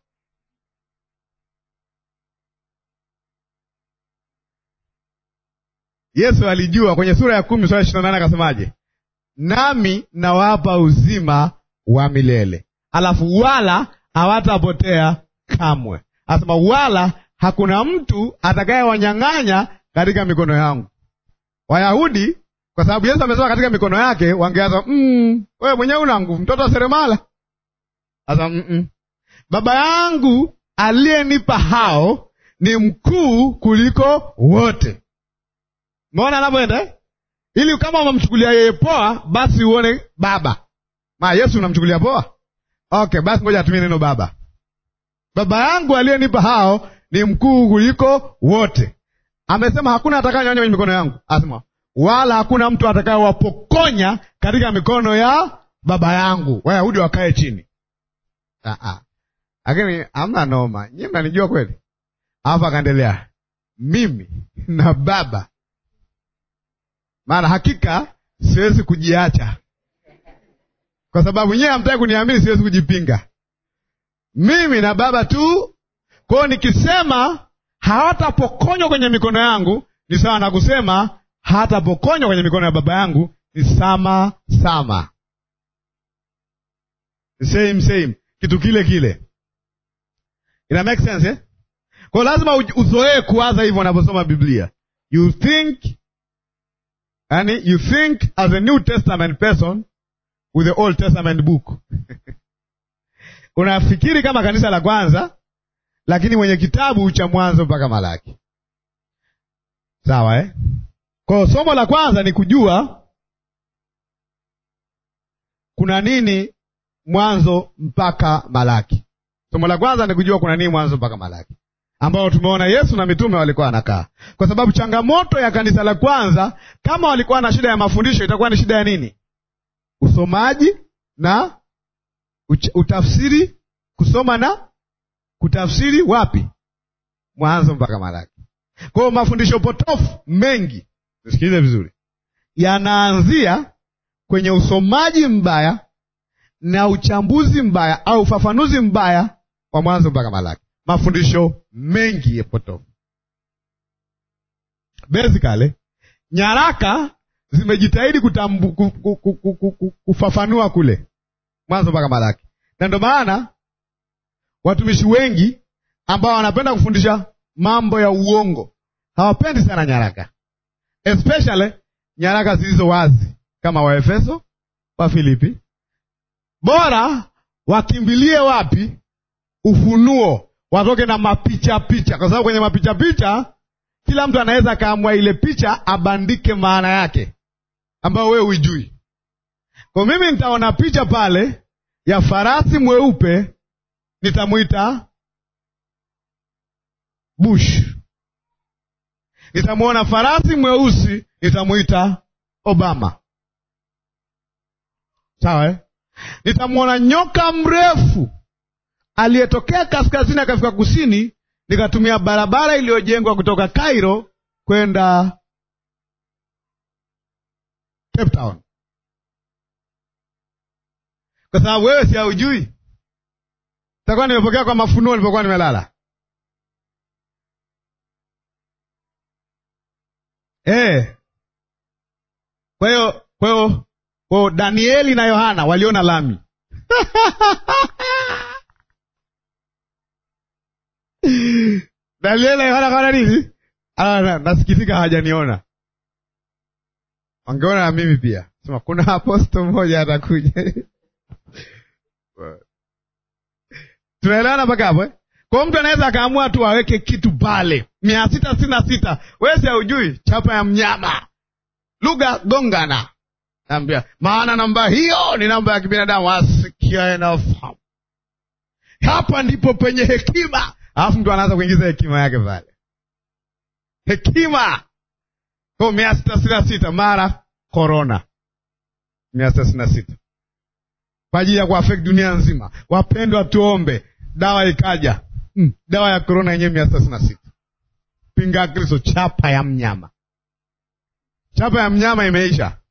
Yesu alijua kwenye sura ya kumi sura ishirini na nane akasemaje? Nami nawapa uzima wa milele, alafu wala hawatapotea kamwe. Anasema wala hakuna mtu atakayewanyang'anya katika mikono yangu. Wayahudi kwa sababu Yesu amesema katika mikono yake, wangeanza mm, wewe mwenyewe una nguvu, mtoto wa seremala. Sasa mm -mm. Baba yangu aliyenipa hao ni mkuu kuliko wote. Umeona anavyoenda eh? Ili kama unamchukulia yeye poa, basi uone Baba. Ma Yesu unamchukulia poa? Okay, basi ngoja atumie neno Baba. Baba yangu aliyenipa hao ni mkuu kuliko wote. Amesema hakuna atakayenyonya kwenye mikono yangu, asema wala hakuna mtu atakayewapokonya katika mikono ya baba yangu. Wayahudi wakae chini. Lakini hamna noma, nyie mnanijua kweli. Alafu akaendelea, mimi na Baba, maana hakika siwezi kujiacha, kwa sababu nyewe hamtaki kuniamini, siwezi kujipinga. Mimi na Baba tu. Kwa hiyo nikisema hawatapokonywa kwenye mikono yangu ni sawa na kusema hatapokonywa kwenye mikono ya baba yangu ni sama sama, same same, kitu kile kile. Ina make sense eh? Kwa lazima uzoee kuwaza hivyo unaposoma Biblia. You think yani, you think as a New Testament person with the Old Testament book unafikiri kama kanisa la kwanza, lakini mwenye kitabu cha Mwanzo mpaka Malaki. Sawa eh? Kwa somo la kwanza ni kujua kuna nini Mwanzo mpaka Malaki. Somo la kwanza ni kujua kuna nini Mwanzo mpaka Malaki, ambao tumeona Yesu na mitume walikuwa wanakaa, kwa sababu changamoto ya kanisa la kwanza, kama walikuwa na shida ya mafundisho, itakuwa ni shida ya nini? Usomaji na utafsiri, kusoma na kutafsiri. Wapi? Mwanzo mpaka Malaki. Kwa hiyo mafundisho potofu mengi Nisikilize vizuri, yanaanzia kwenye usomaji mbaya na uchambuzi mbaya au ufafanuzi mbaya wa Mwanzo mpaka Malaki. Mafundisho mengi ya potofu. Basically, nyaraka zimejitahidi kutambu, kufafanua kule Mwanzo mpaka Malaki, na ndio maana watumishi wengi ambao wanapenda kufundisha mambo ya uongo hawapendi sana nyaraka especially nyaraka zilizo wazi kama Waefeso, wa Filipi. Bora wakimbilie wapi? Ufunuo, watoke na mapicha picha, kwa sababu kwenye mapicha picha kila mtu anaweza akaamua ile picha abandike maana yake ambayo wewe huijui. Kwa mimi nitaona picha pale ya farasi mweupe, nitamwita Bush nitamwona farasi mweusi nitamwita Obama. Sawa eh? Nitamwona nyoka mrefu aliyetokea kaskazini akafika kusini, nikatumia barabara iliyojengwa kutoka Cairo kwenda Cape Town, kwa sababu wewe si haujui. Takuwa nimepokea kwa mafunuo nilipokuwa nimelala. Eh. Kwa hiyo kwa hiyo kwa Danieli na Yohana waliona lami. Danieli na Yohana kaona nini? Ah, nasikitika hawajaniona. Wangeona na mimi pia. Sema kuna aposto mmoja atakuja. Tunaelewana mpaka hapo eh? Kwa mtu anaweza akaamua tu aweke kitu pale mia sita sitini na sita wesi haujui chapa ya mnyama lugha gongana, naambia maana namba hiyo ni namba ya kibinadamu, asikia inafahamu. Hapa ndipo penye hekima, alafu mtu anaanza kuingiza hekima yake pale, hekima kwa mia sita sitini na sita mara korona mia sita sitini na sita kwa ajili ya kuafekti dunia nzima. Wapendwa, tuombe dawa ikaja. Mm, dawa ya korona yenyewe mia sita sitini na sita pinga Kristo, chapa ya mnyama. Chapa ya mnyama imeisha.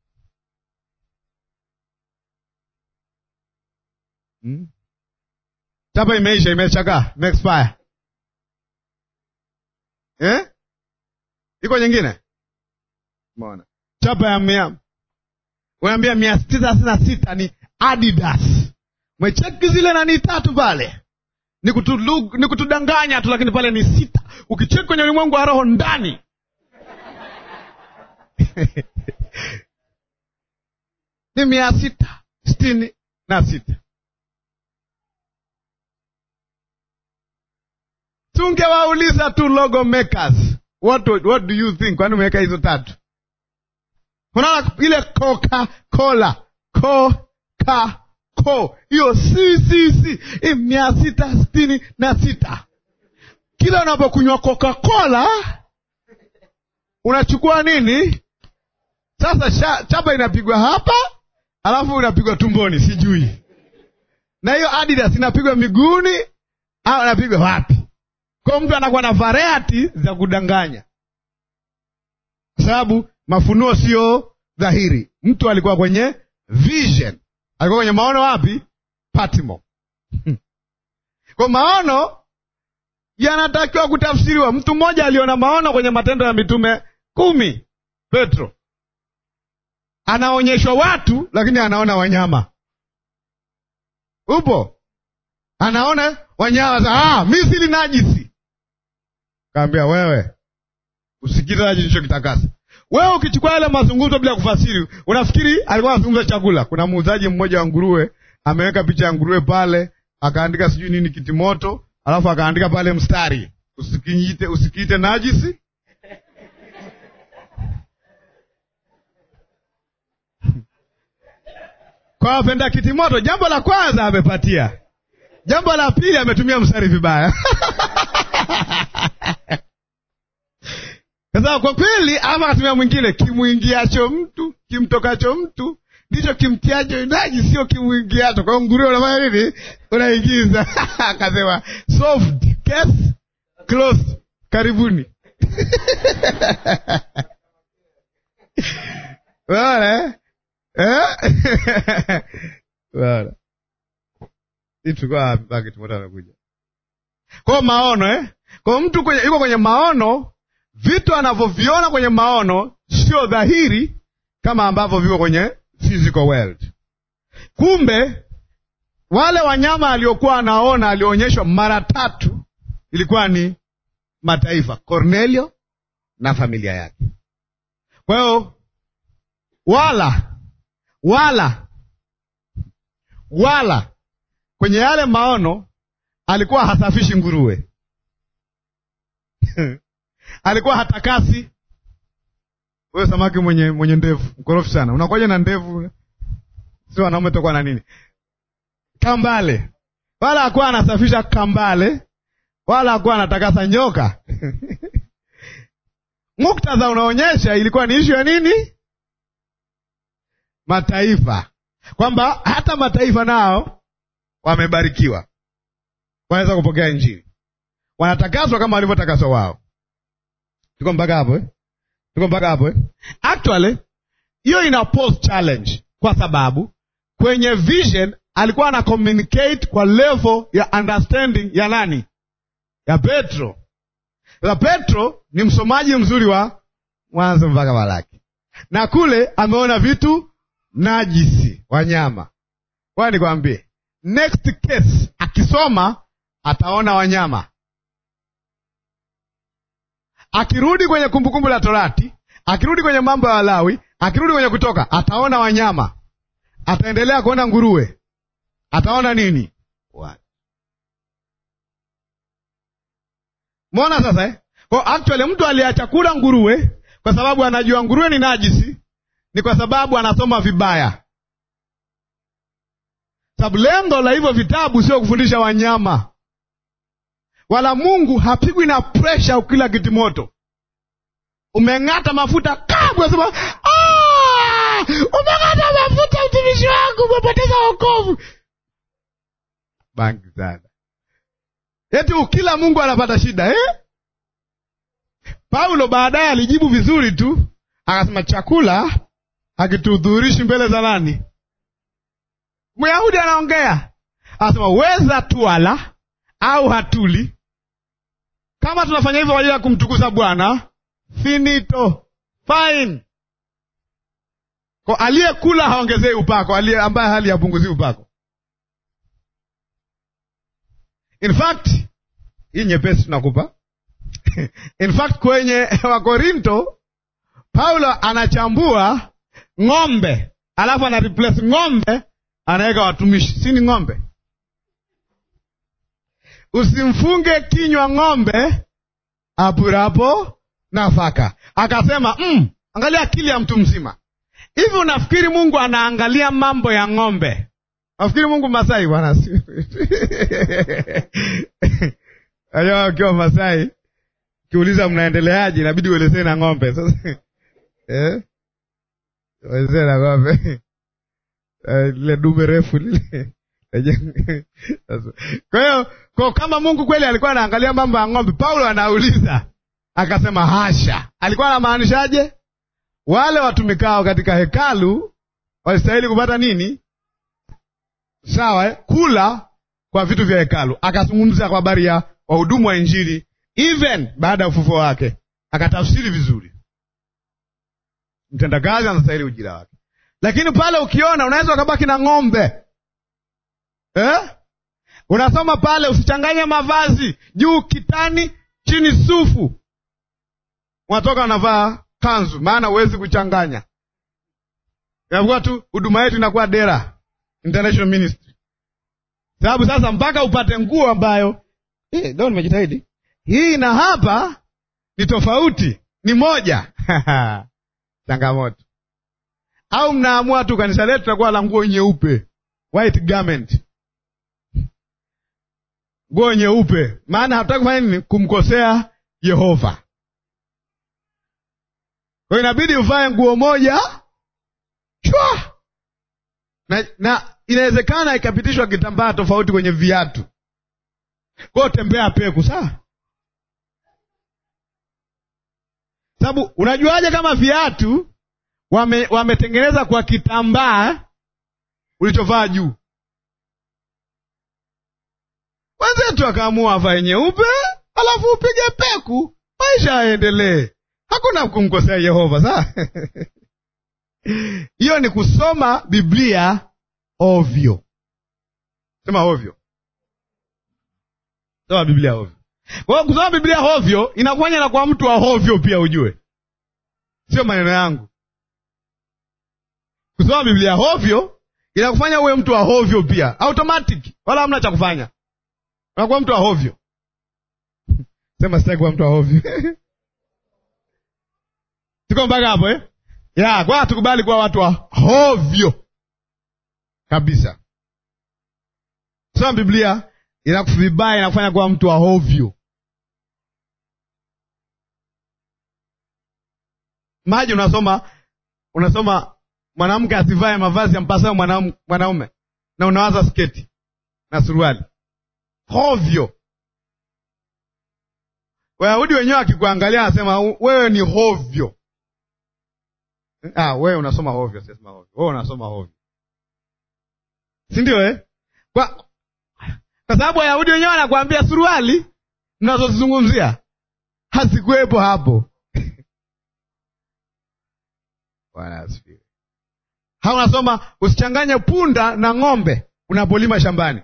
Hmm? Chapa imeisha, imechakaa, imeexpire. Eh? Iko nyingine? Mbona chapa ya mnyama unaambia mia tisa thelathini na sita ni Adidas. Mwecheki zile nani tatu pale ni, kutu, ni kutudanganya tu, lakini pale ni sita. Ukicheki kwenye ulimwengu wa roho ndani ni mia sita sitini na sita. tungewauliza tu logo makers what, what do you think kwani umeweka hizo tatu unaona ile coca cola coca co hiyo ccc mia sita sitini na sita kila unapokunywa coca cola unachukua nini sasa sha, chapa inapigwa hapa alafu inapigwa tumboni sijui na hiyo adidas inapigwa miguuni au inapigwa wapi kwa mtu anakuwa na variety za kudanganya kwa sababu mafunuo sio dhahiri mtu alikuwa kwenye vision alikuwa kwenye maono wapi patimo kwa maono yanatakiwa kutafsiriwa mtu mmoja aliona maono kwenye matendo ya mitume kumi petro anaonyeshwa watu lakini anaona wanyama upo anaona wanyama za ah, misili najisi kaambia wewe usikilizaji nilichokitakasa wewe ukichukua yale mazungumzo bila kufasiri unafikiri alikuwa anazungumza chakula kuna muuzaji mmoja wa nguruwe ameweka picha ya nguruwe pale akaandika sijui nini kitimoto alafu akaandika pale mstari usikiite usikiite najisi kwa wapenda kitimoto jambo la kwanza amepatia jambo la pili ametumia mstari vibaya sasa kwa kweli ama akatumia mwingine kimwingiacho mtu kimtokacho mtu ndicho kimtiacho naji sio kimwingiacho kwa hiyo nguruwe unafanya nini unaingiza akasema solved case closed karibuni Unaona, eh? Eh? Unaona. Hii tulikuwa wapi mpaka Timotheo amekuja kwao maono eh? kwao mtu kwenye, yuko kwenye maono vitu anavyoviona kwenye maono sio dhahiri kama ambavyo viko kwenye physical world kumbe wale wanyama aliokuwa anaona alionyeshwa mara tatu ilikuwa ni mataifa cornelio na familia yake kwa hiyo wala wala wala kwenye yale maono alikuwa hasafishi nguruwe alikuwa hatakasi huyo samaki mwenye mwenye ndevu mkorofi sana unakuwaje na ndevu si wanaume tokuwa na nini kambale wala hakuwa anasafisha kambale wala hakuwa anatakasa nyoka muktadha unaonyesha ilikuwa ni ishu ya nini mataifa kwamba hata mataifa nao wamebarikiwa wanaweza kupokea injili wanatakaswa kama walivyotakaswa wao tuko mpaka hapo eh? tuko mpaka hapo eh? actually hiyo ina pose challenge kwa sababu kwenye vision alikuwa ana communicate kwa level ya understanding ya nani ya petro sasa petro ni msomaji mzuri wa mwanzo mpaka malaki na kule ameona vitu najisi wanyama kwaya nikwambie next case akisoma ataona wanyama akirudi kwenye kumbukumbu la torati akirudi kwenye mambo ya walawi akirudi kwenye kutoka ataona wanyama ataendelea kuona nguruwe ataona nini What? mwona sasa eh? Kwa actually mtu aliacha kula nguruwe kwa sababu anajua nguruwe ni najisi ni kwa sababu anasoma vibaya sababu lengo la hivyo vitabu sio kufundisha wanyama wala mungu hapigwi na presha ukila kitimoto umeng'ata mafuta kabwa sema umeng'ata mafuta mtumishi wangu umepoteza wokovu bangi sana eti ukila mungu anapata shida eh? paulo baadaye alijibu vizuri tu akasema chakula hakituhudhurishi mbele za nani myahudi anaongea anasema weza tuala au hatuli kama tunafanya hivyo kwa ajili ya kumtukuza bwana finito fine kwa aliyekula haongezei upako aliye ambaye hali yapunguzii upako in fact hii nyepesi tunakupa in fact kwenye wakorinto paulo anachambua ng'ombe alafu ana replace ng'ombe anaweka watumishi si ni ng'ombe usimfunge kinywa ng'ombe apurapo nafaka. Akasema mm, angalia akili ya mtu mzima. Hivi unafikiri Mungu anaangalia mambo ya ng'ombe? Nafikiri Mungu Masai bwana aja ukiwa Masai kiuliza mnaendeleaje, inabidi uelezee na ng'ombe sasa eh? uelezee na ng'ombe lile dume refu lile kwa hiyo kwa kama Mungu kweli alikuwa anaangalia mambo ya ng'ombe, Paulo anauliza akasema, hasha. Alikuwa anamaanishaje? Wale watumikao katika hekalu walistahili kupata nini? Sawa eh? Kula kwa vitu vya hekalu. Akazungumza kwa habari ya wahudumu wa Injili even baada ya ufufuo wake, akatafsiri vizuri. Mtendakazi anastahili ujira wake, lakini pale ukiona unaweza ukabaki na ng'ombe eh? Unasoma pale, usichanganye mavazi, juu kitani, chini sufu, unatoka unavaa kanzu, maana huwezi kuchanganya. Inakuwa tu huduma yetu inakuwa dera international ministry, sababu sasa mpaka upate nguo ambayo eh, leo nimejitahidi hii na hapa ni tofauti, ni moja changamoto. Au mnaamua tu kanisa letu takuwa la nguo nyeupe, white garment nguo nyeupe, maana hatutaki kufanya nini? Kumkosea Yehova. Kwa hiyo inabidi uvae nguo moja chwa na, na inawezekana ikapitishwa kitambaa tofauti kwenye viatu. Kwa hiyo tembea peku, sawa? Sababu unajuaje kama viatu wame, wametengeneza kwa kitambaa ulichovaa juu? Wenzetu akaamua avae nyeupe, alafu upige peku, maisha yaendelee. Hakuna kumkosea Yehova, sawa? Hiyo ni kusoma Biblia ovyo. Sema ovyo, soma Biblia ovyo. Kwa hiyo kusoma Biblia ovyo inakufanya na kwa mtu wa ovyo pia, ujue sio maneno yangu. Kusoma Biblia ovyo inakufanya uwe mtu wa ovyo pia, automatic, wala hamna cha kufanya unakuwa mtu wa hovyo. Sema sitaki kuwa mtu wa hovyo. Tuko mpaka hapo eh? Ya, kwa tukubali kuwa watu wa hovyo kabisa. Soma Biblia inakuvibaya, inakufanya kuwa mtu wa hovyo. Maji unasoma unasoma mwanamke asivae mavazi yampasayo mwanaume, na unawaza sketi na suruali hovyo. Wayahudi wenyewe akikuangalia anasema wewe ni hovyo. Ah, wewe unasoma hovyo, sisema hovyo. Wewe unasoma hovyo, si ndio eh? Kwa kwa sababu Wayahudi wenyewe wanakuambia suruali mnazozizungumzia hazikuwepo hapo. Bwana asifiwe. Ha, unasoma usichanganye punda na ng'ombe unapolima shambani.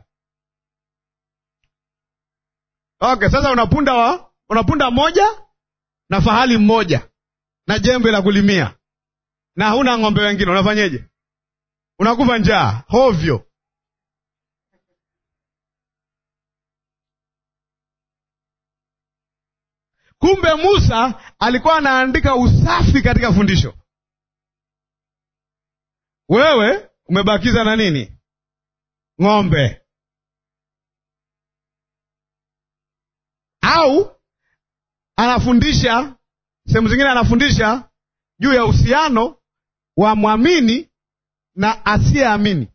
Okay, sasa unapunda wa unapunda moja na fahali mmoja na jembe la kulimia na huna ng'ombe wengine, unafanyeje? Unakufa njaa hovyo. Kumbe Musa alikuwa anaandika usafi katika fundisho. Wewe umebakiza na nini? Ng'ombe. au anafundisha sehemu zingine, anafundisha juu ya uhusiano wa mwamini na asiyeamini.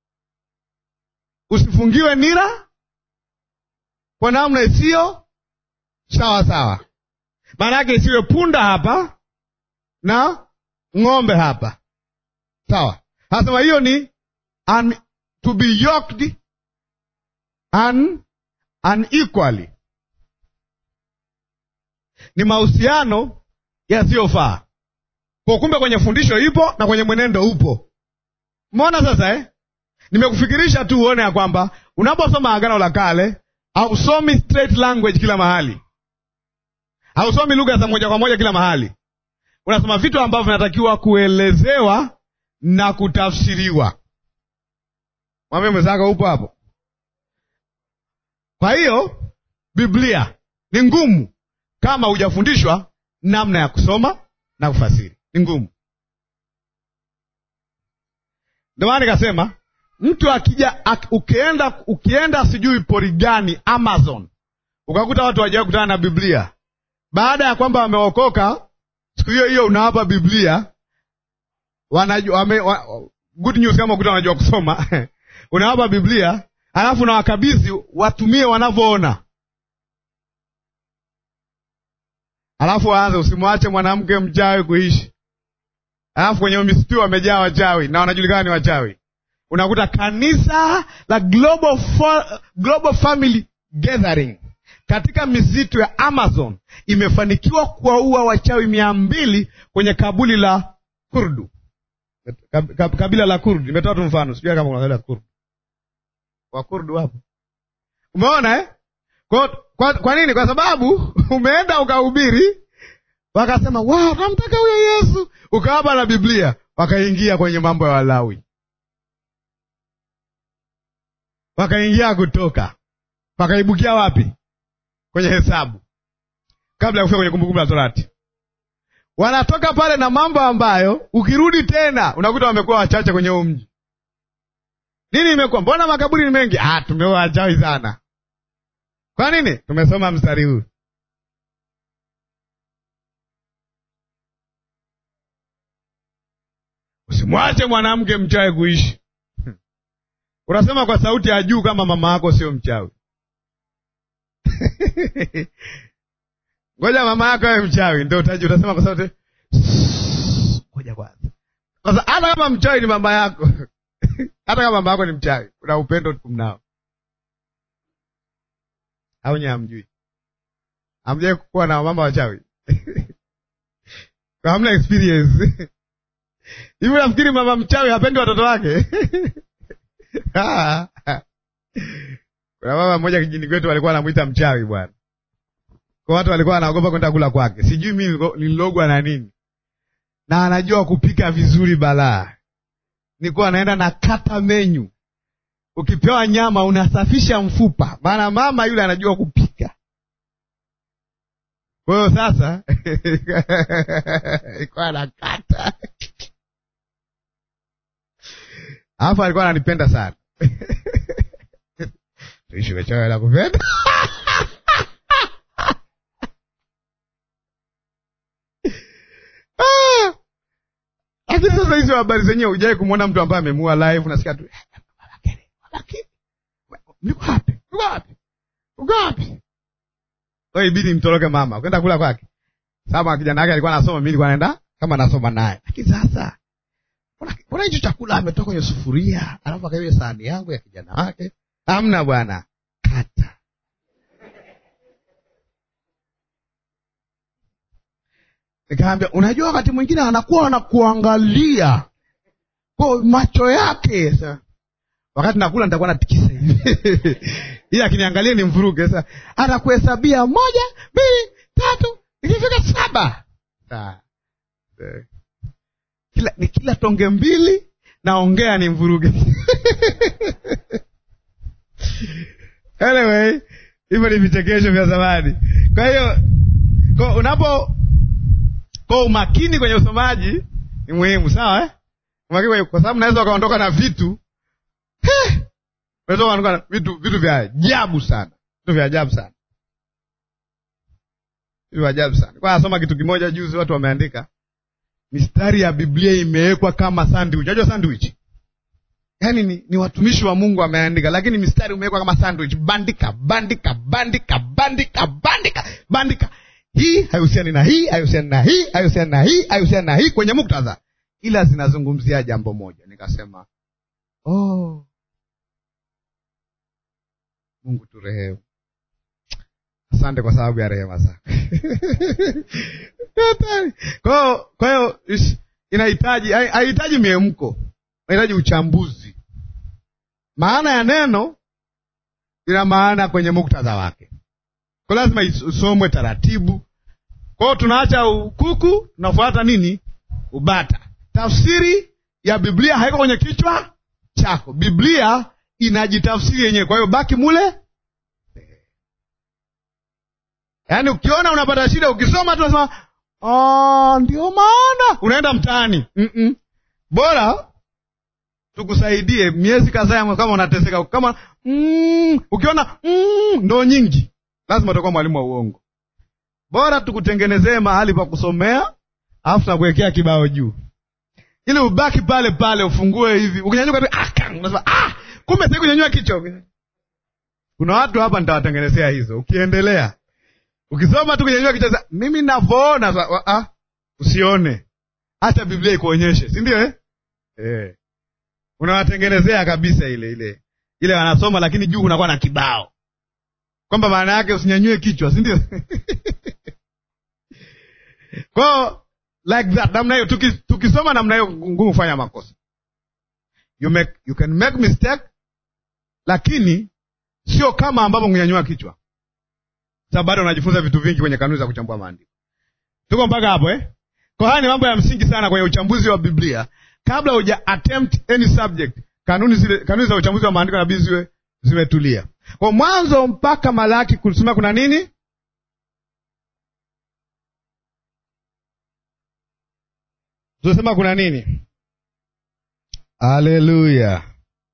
Usifungiwe nira kwa namna isiyo sawa sawa, maana yake isiwe punda hapa na ng'ombe hapa, sawa. Anasema hiyo ni un, to be yoked un, unequally ni mahusiano yasiyofaa. Kwa kumbe kwenye fundisho ipo na kwenye mwenendo upo. Umeona sasa eh? Nimekufikirisha tu uone ya kwamba unaposoma Agano la Kale hausomi straight language kila mahali, hausomi lugha za moja kwa moja kila mahali. Unasoma vitu ambavyo vinatakiwa kuelezewa na kutafsiriwa. Mwambie mwenzako upo hapo. Kwa hiyo Biblia ni ngumu kama hujafundishwa namna ya kusoma na kufasiri, ni ngumu. Ndio maana nikasema mtu akija ak, ukienda ukienda sijui pori gani Amazon, ukakuta watu wajawahi kutana na Biblia, baada ya kwamba wameokoka, siku hiyo hiyo unawapa Biblia wanajua, wame, wa, good news kama ukuta wanajua kusoma unawapa Biblia alafu na wakabidhi watumie wanavyoona, alafu waanze, usimwache mwanamke mchawi kuishi. Alafu kwenye misitu wamejaa wachawi na wanajulikana ni wachawi. Unakuta kanisa la Global, For, Global Family Gathering katika misitu ya Amazon imefanikiwa kuwaua wachawi mia mbili kwenye kabuli la Kurdu, kabila la Kurdu. Nimetoa tu mfano, sijui kama unaelewa Kurdu Wakurdu wapo, umeona eh? Kwa, kwa, kwa nini? Kwa sababu umeenda ukahubiri, wakasema wow, namtaka huyo Yesu, ukawapa na Biblia, wakaingia kwenye mambo ya Walawi, wakaingia Kutoka, wakaibukia wapi? Kwenye Hesabu, kabla ya kufika kwenye Kumbukumbu la Torati. Wanatoka pale na mambo ambayo ukirudi tena unakuta wamekuwa wachache kwenye huu mji. Nini imekuwa? Mbona makaburi ni mengi? Ah, tumeoa wachawi sana. Kwa nini? Tumesoma mstari huu. Usimwache mwanamke mchawi kuishi. Unasema kwa sauti ya juu kama mama yako sio mchawi. Ngoja mama yako awe mchawi ndio utaji, utasema kwa sauti ngoja kwanza. Sasa hata kama mchawi ni mama yako hata kama mama yako ni mchawi, una upendo mnao au nye hamjui? Hamjai kuwa na mama wachawi? hamna experience hivi? Nafikiri mama mchawi hapendi watoto wake? Kuna mama mmoja kijini kwetu walikuwa anamwita mchawi bwana, kwa watu walikuwa wanaogopa kwenda kula kwake. Sijui mi nililogwa na nini, na anajua kupika vizuri balaa nilikuwa naenda na kata menyu. Ukipewa nyama unasafisha mfupa, maana mama yule anajua kupika. Kwa hiyo sasa ilikuwa nakata, alafu alikuwa ananipenda sana tuishi wechawe la kupenda lakini sasa hizo habari zenyewe hujawai kumwona mtu ambaye amemua live, unasikia tu niko wapi, niko wapi, uko wapi? Kwa ibidi mtoroke mama kwenda kula kwake. Sababu kijana wake alikuwa anasoma, mimi nilikuwa naenda kama nasoma naye, lakini sasa mbona hicho chakula ametoka kwenye sufuria alafu akaiwe sahani yangu ya kijana wake? Hamna bwana, kata Nikaambia, unajua wakati mwingine anakuwa anakuangalia kwa macho yake. Sasa wakati nakula nitakuwa natikisa hivi ili akiniangalia ni mvuruge. Sasa anakuhesabia moja, mbili, tatu, ikifika saba kila ni kila tonge mbili naongea ni mvuruge anyway, hivyo ni vichekesho vya zamani. Kwa hiyo kwa unapo kwa umakini kwenye usomaji ni muhimu, sawa eh? Umakini kwa sababu naweza ukaondoka na vitu unaweza ukaondoka na vitu vitu vya ajabu sana, vitu vya ajabu sana, vitu vya ajabu sana. Kwa nasoma kitu kimoja juzi, watu wameandika mistari ya Biblia imewekwa kama sandwich. Unajua sandwich yaani ni, ni watumishi wa Mungu wameandika, lakini mistari umewekwa kama sandwich, bandika bandika bandika bandika bandika bandika hii haihusiani na hii, haihusiani na hii, haihusiani na hii, haihusiani na hii kwenye muktadha, ila zinazungumzia jambo moja. Nikasema oh, Mungu turehemu. Asante kwa sababu ya rehema zako. Kwa hiyo inahitaji haihitaji miemko, inahitaji uchambuzi. Maana ya neno ina maana kwenye muktadha wake kwa lazima usomwe taratibu. Kwa hiyo tunaacha ukuku, tunafuata nini? Ubata. Tafsiri ya Biblia haiko kwenye kichwa chako, Biblia inajitafsiri yenyewe. Kwa hiyo baki mule. yaani ukiona unapata shida ukisoma tu unasema "Ah, ndio maana unaenda mtaani Mm-mm. bora tukusaidie miezi kadhaa kama unateseka kama mm, ukiona mm, ndo nyingi lazima utakuwa mwalimu wa uongo bora tukutengenezee mahali pa kusomea alafu nakuwekea kibao juu ili ubaki pale pale ufungue hivi ukinyanyuka tu ah, kang, unasema ah, kumbe sasa kunyanyua kichwa kuna watu hapa nitawatengenezea hizo ukiendelea ukisoma tu kunyanyua kichwa sasa, mimi navyoona sa- wa- ah, usione hata biblia ikuonyeshe si ndio eh? eh. unawatengenezea kabisa ile ile ile wanasoma lakini juu kunakuwa na kibao kwamba maana yake usinyanyue kichwa si ndio kwao like that namna hiyo tuki, tukisoma namna hiyo ngumu kufanya makosa you, make, you can make mistake lakini sio kama ambavyo kunyanyua kichwa sababu bado unajifunza vitu vingi kwenye kanuni za kuchambua maandiko tuko mpaka hapo eh? kwa haya ni mambo ya msingi sana kwenye uchambuzi wa biblia kabla huja attempt any subject kanuni zile kanuni za uchambuzi wa maandiko nabidi ziwe zimetulia kwa mwanzo mpaka malaki kusema kuna nini tunasema kuna nini haleluya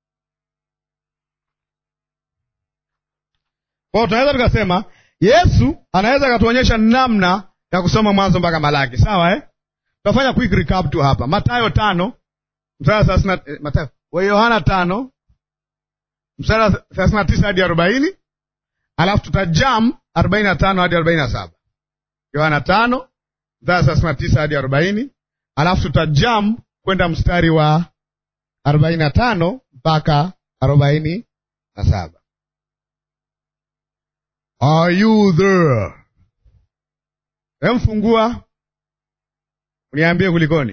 kwao tunaweza tukasema yesu anaweza akatuonyesha namna ya kusoma mwanzo mpaka malaki sawa eh? tutafanya quick recap tu hapa matayo tano mstari wa thelathini na- eh, Mathayo wa yohana tano mstari wa thelathini na tisa hadi arobaini alafu tutajam arobaini na tano hadi arobaini na saba yohana tano mstari wa thelathini na tisa hadi arobaini alafu tutajam kwenda mstari wa arobaini na tano mpaka arobaini na saba Are you there? Emfungua uniambie kulikoni.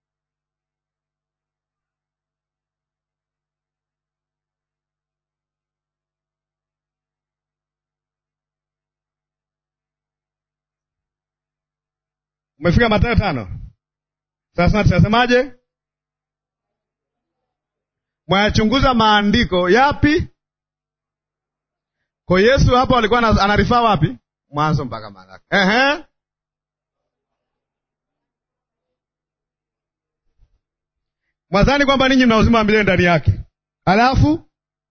Umefika Mathayo tano sasa, tunasemaje? Mwayachunguza maandiko yapi? Kwa Yesu hapa alikuwa ana- anarifaa wapi? Mwanzo mpaka Malaki. Ehe. Mwadhani kwamba ninyi mna uzima wa milele ndani yake, alafu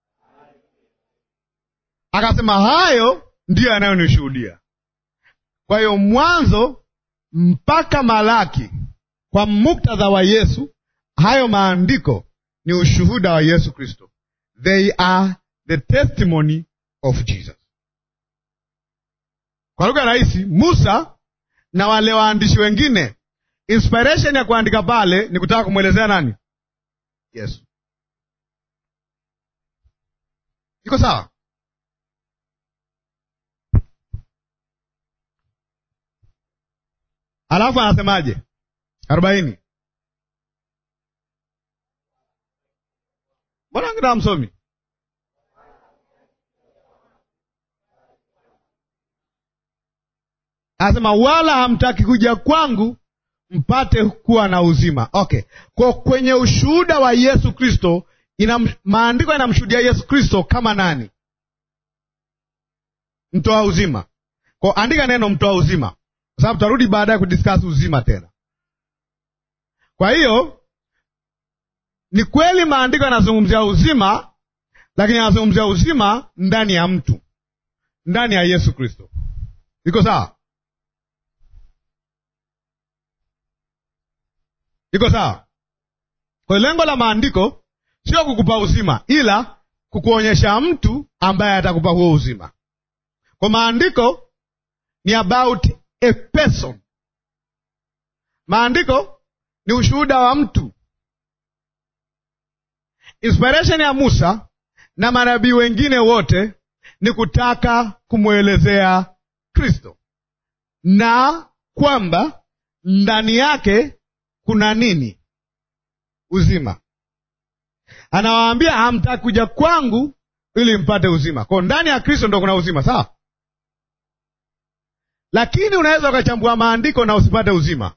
akasema hayo ndiyo yanayonishuhudia. Kwa hiyo mwanzo mpaka Malaki, kwa muktadha wa Yesu, hayo maandiko ni ushuhuda wa Yesu Kristo. They are the testimony of Jesus. Kwa lugha rahisi, Musa na wale waandishi wengine, inspiration ya kuandika pale ni kutaka kumwelezea nani? Yesu. Iko sawa? Alafu anasemaje? arobaini. Mbona ngida msomi? Anasema wala hamtaki kuja kwangu mpate kuwa na uzima. Okay, kwa kwenye ushuhuda wa Yesu Kristo ina maandiko yanamshuhudia Yesu Kristo kama nani? Mtoa uzima. Kwa andika neno mtoa uzima, kwa sababu tutarudi baadaye kudiscuss uzima tena. Kwa hiyo ni kweli maandiko yanazungumzia uzima, lakini yanazungumzia uzima ndani ya mtu, ndani ya Yesu Kristo. Iko sawa? Iko sawa? Kwa hiyo lengo la maandiko sio kukupa uzima, ila kukuonyesha mtu ambaye atakupa huo uzima. Kwa maandiko ni about a person. Maandiko ni ushuhuda wa mtu. Inspiration ya Musa na manabii wengine wote ni kutaka kumwelezea Kristo na kwamba ndani yake kuna nini? Uzima. Anawaambia hamtaki kuja kwangu ili mpate uzima. Kwa ndani ya Kristo ndo kuna uzima, sawa? Lakini unaweza ukachambua maandiko na usipate uzima.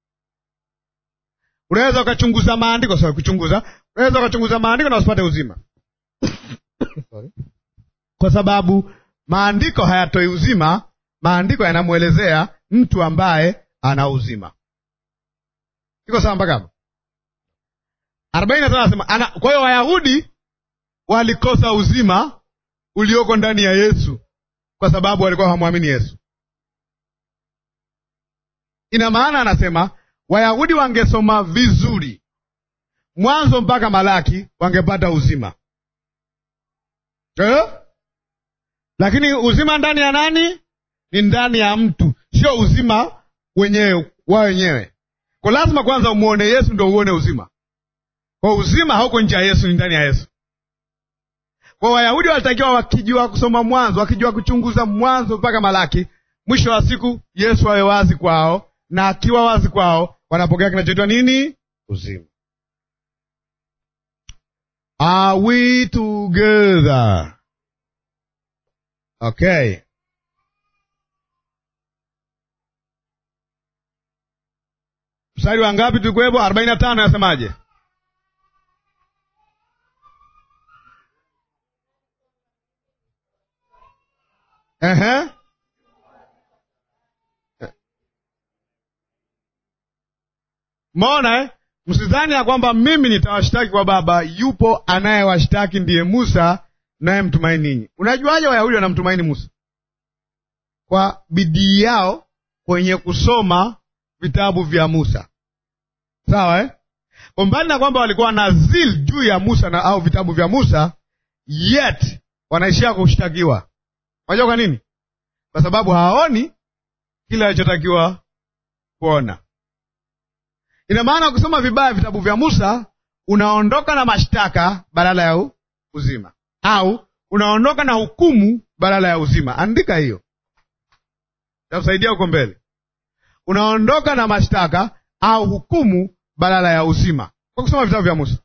Unaweza ukachunguza maandiko, sawa, kuchunguza. Unaweza ukachunguza maandiko na usipate uzima Sorry. Kwa sababu maandiko hayatoi uzima maandiko yanamwelezea mtu ambaye ana uzima. Iko sawa mpaka hapo? arobaini na tano anasema ana. Kwa hiyo Wayahudi walikosa uzima ulioko ndani ya Yesu kwa sababu walikuwa hawamwamini Yesu. Ina maana anasema Wayahudi wangesoma vizuri Mwanzo mpaka Malaki wangepata uzima eh? Lakini uzima ndani ya nani? Ni ndani ya mtu, sio uzima wenyewe wa wenyewe. Kwa lazima kwanza umwone Yesu ndo uone uzima. Kwa uzima hauko nje ya Yesu, ni ndani ya Yesu. Kwa Wayahudi walitakiwa wakijua kusoma Mwanzo, wakijua kuchunguza Mwanzo mpaka Malaki, mwisho wa siku Yesu awe wazi kwao, na akiwa wazi kwao wanapokea kinachoitwa nini? Uzima. Are we together? Okay. Mstari wa ngapi tulikuwepo? arobaini na tano nasemaje? Ehe. Mona eh? Msidhani ya kwamba mimi nitawashtaki kwa Baba, yupo anayewashtaki ndiye Musa naye mtumaini ninyi. Unajuaje Wayahudi wanamtumaini Musa? Kwa bidii yao kwenye kusoma vitabu vya Musa, sawa eh? Kwa mbali na kwamba walikuwa na zil juu ya Musa na au vitabu vya Musa, yet wanaishia kushtakiwa. Unajua kwa nini? Kwa sababu hawaoni kile alichotakiwa kuona. Ina maana ukisoma vibaya vitabu vya Musa unaondoka na mashtaka badala ya uzima, au unaondoka na hukumu badala ya uzima. Andika hiyo, takusaidia huko mbele. Unaondoka na mashtaka au hukumu badala ya uzima kwa kusoma vitabu vya Musa.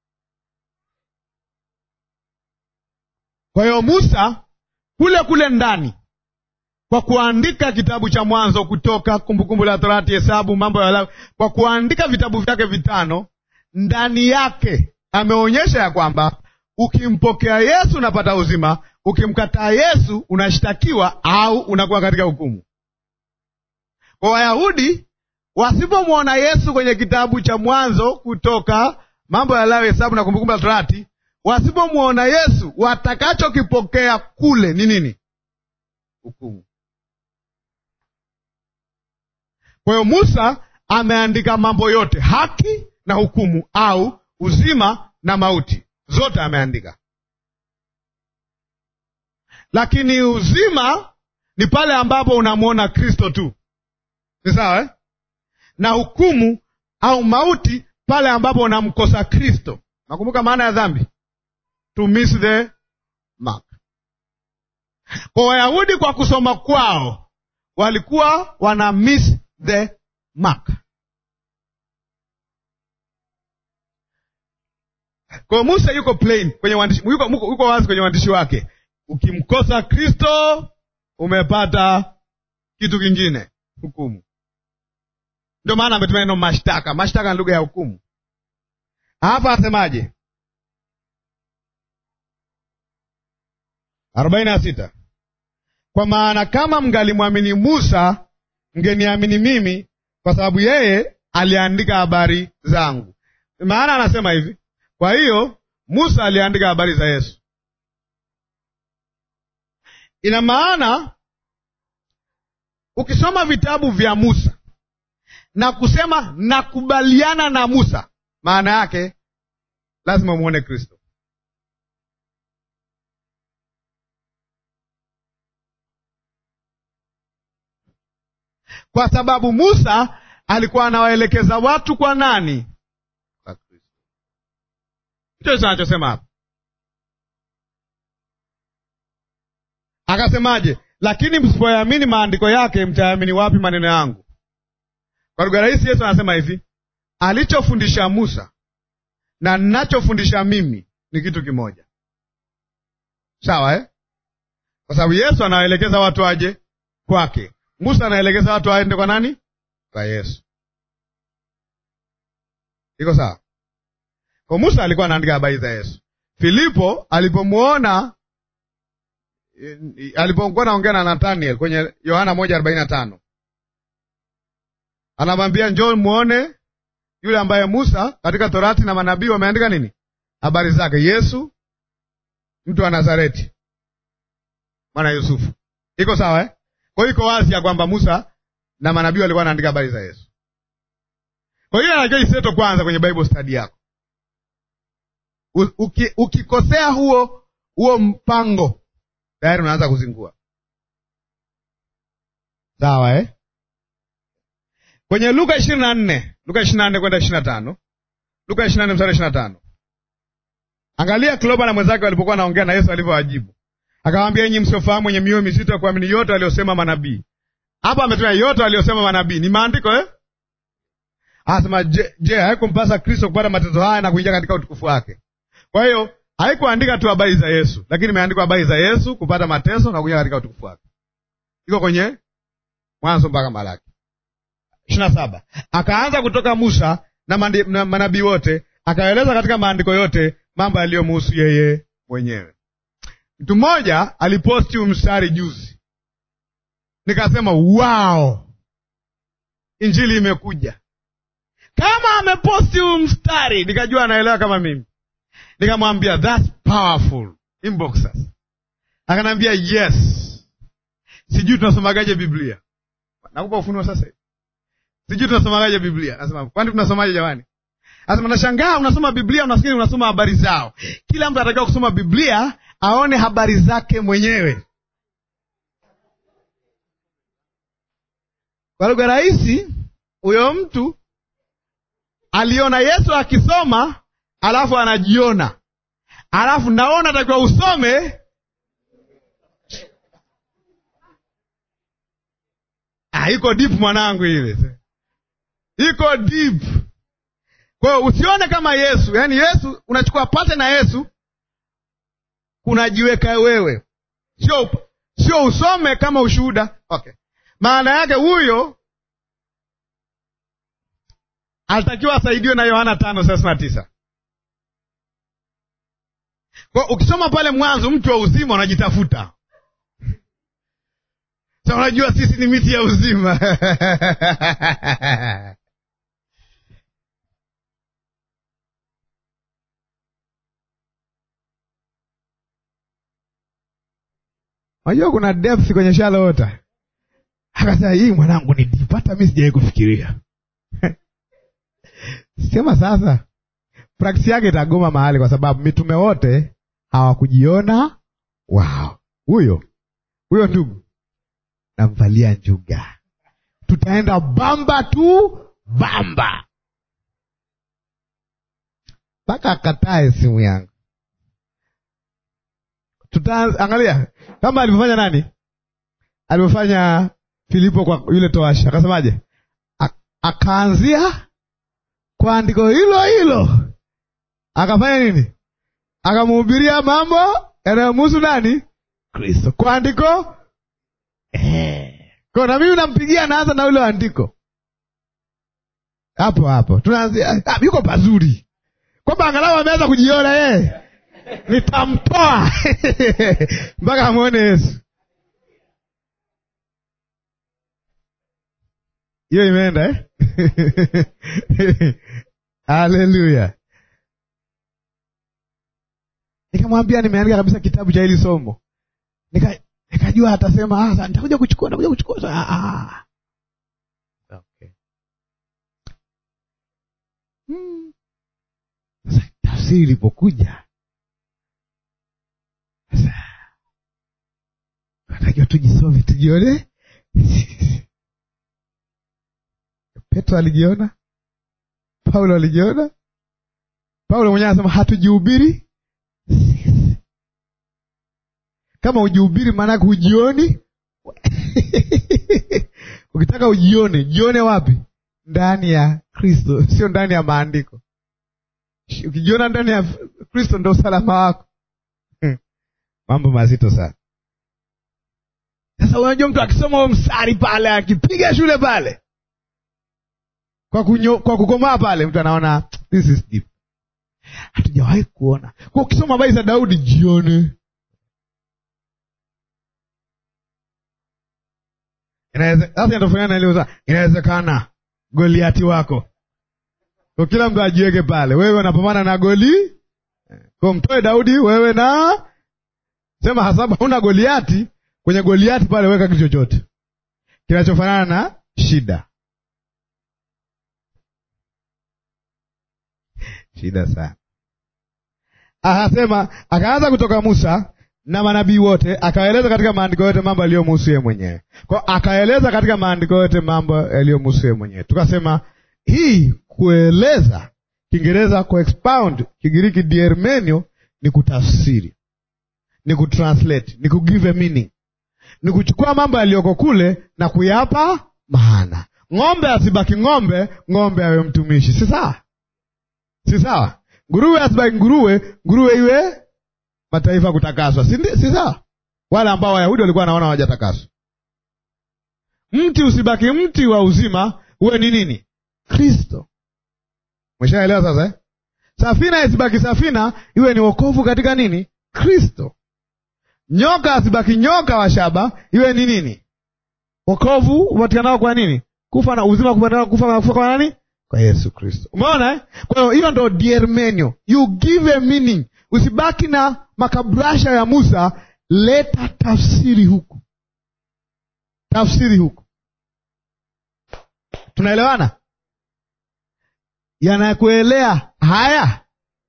Kwa hiyo Musa kule kule ndani kwa kuandika kitabu cha Mwanzo, Kutoka, Kumbukumbu la Torati, Hesabu, Mambo ya Lawi, kwa kuandika vitabu vyake vitano, ndani yake ameonyesha ya kwamba ukimpokea Yesu unapata uzima, ukimkataa Yesu unashtakiwa au unakuwa katika hukumu. Kwa Wayahudi wasipomwona Yesu kwenye kitabu cha Mwanzo, Kutoka, Mambo ya Lawi, Hesabu na Kumbukumbu la Torati, wasipomwona Yesu, watakachokipokea kule ni nini? Hukumu. Kwa hiyo Musa ameandika mambo yote, haki na hukumu, au uzima na mauti, zote ameandika. Lakini uzima ni pale ambapo unamwona Kristo tu, ni sawa eh? Na hukumu au mauti pale ambapo unamkosa Kristo. Nakumbuka maana ya dhambi, to miss the mark. Kwa Wayahudi, kwa kusoma kwao walikuwa wana miss the mark. Kwa Musa yuko plain kwenye uandishi, yuko, yuko wazi kwenye uandishi wake. Ukimkosa Kristo umepata kitu kingine, hukumu. Ndio maana ametumia neno mashtaka. Mashtaka ni lugha ya hukumu. Hapa asemaje? arobaini na sita kwa maana kama mngalimwamini Musa mngeniamini mimi, kwa sababu yeye aliandika habari zangu. Maana anasema hivi, kwa hiyo Musa aliandika habari za Yesu. Ina maana ukisoma vitabu vya Musa na kusema nakubaliana na Musa, maana yake lazima umwone Kristo. Kwa sababu Musa alikuwa anawaelekeza watu kwa nani? Kwa Kristo. Ndicho anachosema hapa. Akasemaje? Lakini msipoyaamini maandiko yake, mtayaamini wapi maneno yangu? Kwa lugha rahisi, Yesu anasema hivi, alichofundisha Musa na ninachofundisha mimi ni kitu kimoja, sawa eh? Kwa sababu Yesu anawaelekeza watu waje kwake, Musa anaelekeza watu waende kwa nani? Kwa Yesu. Iko sawa? Kwa Musa alikuwa anaandika habari za Yesu. Filipo alipomwona alipokuwa naongea na Nathaniel kwenye Yohana moja arobaini na tano anamwambia njoo muone yule ambaye Musa katika Torati na manabii wameandika nini habari zake, Yesu mtu wa Nazareti, mwana Yusufu. Iko sawa eh? Kwa hiyo iko wazi ya kwamba Musa na manabii walikuwa wanaandika habari za Yesu. Kwa hiyo anajua iseto kwanza kwenye Bible study yako. Uki, ukikosea huo huo mpango tayari unaanza kuzingua. Sawa eh? Kwenye Luka ishirini na nne Luka ishirini na nne kwenda ishirini na tano Luka ishirini na nne mstari ishirini na tano Angalia Kloba na mwenzake walipokuwa naongea na Yesu alivyowajibu, akawaambia, enyi msiofahamu, wenye mioyo mizito ya kuamini yote waliosema manabii. Hapa ametumia yote waliosema manabii, ni maandiko eh? Anasema je, je, haikumpasa Kristo kupata mateso haya na kuingia katika utukufu wake? Kwa hiyo haikuandika tu habari za Yesu, lakini imeandikwa habari za Yesu kupata mateso na kuingia katika utukufu wake. Iko kwenye Mwanzo mpaka Malaki ishirini na saba. Akaanza kutoka Musa na, na manabii wote, akaeleza katika maandiko yote mambo yaliyomuhusu yeye mwenyewe. Mtu mmoja aliposti mstari juzi, nikasema wow, injili imekuja. Kama ameposti huu mstari, nikajua anaelewa kama mimi. Nikamwambia that's powerful, inbox sasa. Akaniambia yes, sijui tunasomagaje Biblia. Nakupa ufunuo sasa hivi, sijui tunasomagaje Biblia. Nasema kwani tunasomaje jamani? Nasema nashangaa, unasoma Biblia unafikiri unasoma habari zao. Kila mtu anatakiwa kusoma Biblia aone habari zake mwenyewe. Kwa lugha rahisi, huyo mtu aliona Yesu akisoma, alafu anajiona, alafu naona takiwa usome ah, iko deep mwanangu, ile iko deep. Kwa hiyo usione kama Yesu, yaani Yesu unachukua pate na Yesu unajiweka wewe, sio sio usome kama ushuhuda. Okay, maana yake huyo alitakiwa asaidiwe na Yohana tano thelathini na tisa. Kwa ukisoma pale mwanzo, mtu wa uzima unajitafuta sa, unajua sisi ni miti ya uzima Unajua kuna depth kwenye shalota. Akasema hii mwanangu ni deep, hata mimi sijawahi kufikiria. Sema sasa, praksi yake itagoma mahali, kwa sababu mitume wote hawakujiona wao. Huyo huyo ndugu namvalia njuga, tutaenda bamba tu bamba mpaka akatae simu yangu. Tutaangalia kama alivyofanya nani, alivyofanya Filipo kwa yule toasha. Akasemaje? Akaanzia kwa andiko hilo hilo, akafanya nini? Akamhubiria mambo yanayomhusu nani? Kristo, kwa andiko eh. Kwa na mimi nampigia, naanza na ule andiko hapo hapo, tunaanzia yuko pazuri, kwamba angalau ameanza kujiona yeye nitamtoa mpaka amwone Yesu. Hiyo imeenda eh? Haleluya! Nikamwambia nimeandika kabisa kitabu cha hili somo, nika nikajua atasema ah, nitakuja kuchukua, nitakuja kuchukua. Ah, ah. Okay. Hmm. Sasa tafsiri ilipokuja sasa natakiwa tujisome, tujione. Petro alijiona, Paulo alijiona. Paulo mwenyewe anasema hatujihubiri kama ujihubiri, maanake hujioni. Ukitaka ujione, jione wapi? Ndani ya Kristo, sio ndani ya maandiko. Ukijiona ndani ya Kristo ndo usalama wako. Mambo mazito sana. Sasa unajua, mtu akisoma huo mstari pale, akipiga shule pale kwa kunyo, kwa kukomaa pale, mtu anaona this is deep, hatujawahi kuona. Kwa ukisoma habari za Daudi jione, Inaweze- sasa inatofanyana na ile uza- inawezekana Goliati wako kwa kila mtu ajiweke pale, wewe unapambana na goli kwa mtoe Daudi, wewe na sema hasaba, huna Goliati kwenye Goliati pale, weka kitu chochote kinachofanana na shida. Shida sana. Akasema, akaanza kutoka Musa na manabii wote, akaeleza katika maandiko yote mambo yaliyomhusu yeye mwenyewe. Kwa akaeleza katika maandiko yote mambo yaliyomhusu yeye mwenyewe. Tukasema hii kueleza, Kiingereza kuexpound, Kigiriki diermenio, ni kutafsiri, ni kutranslate, ni kugive a meaning, ni kuchukua mambo yaliyoko kule na kuyapa maana. Ng'ombe asibaki ng'ombe, ng'ombe awe mtumishi, si sawa? Si sawa? Nguruwe asibaki nguruwe, nguruwe iwe mataifa kutakaswa, si ndi- si sawa? Wale ambao Wayahudi walikuwa wanaona hawajatakaswa. Mti usibaki mti wa uzima, uwe ni nini? Kristo. Umeshaelewa sasa eh? Safina isibaki safina, iwe ni wokovu katika nini? Kristo. Nyoka asibaki nyoka wa shaba, iwe ni nini? Wokovu upatikanao kwa nini? Kufa na uzima kupatikanao kufa na kufa kwa nani? Kwa Yesu Kristo. Umeona eh? Kwa hiyo hiyo ndo diermenio. You give a meaning. Usibaki na makabrasha ya Musa, leta tafsiri huku. Tafsiri huku. Tunaelewana? Yanakuelea haya?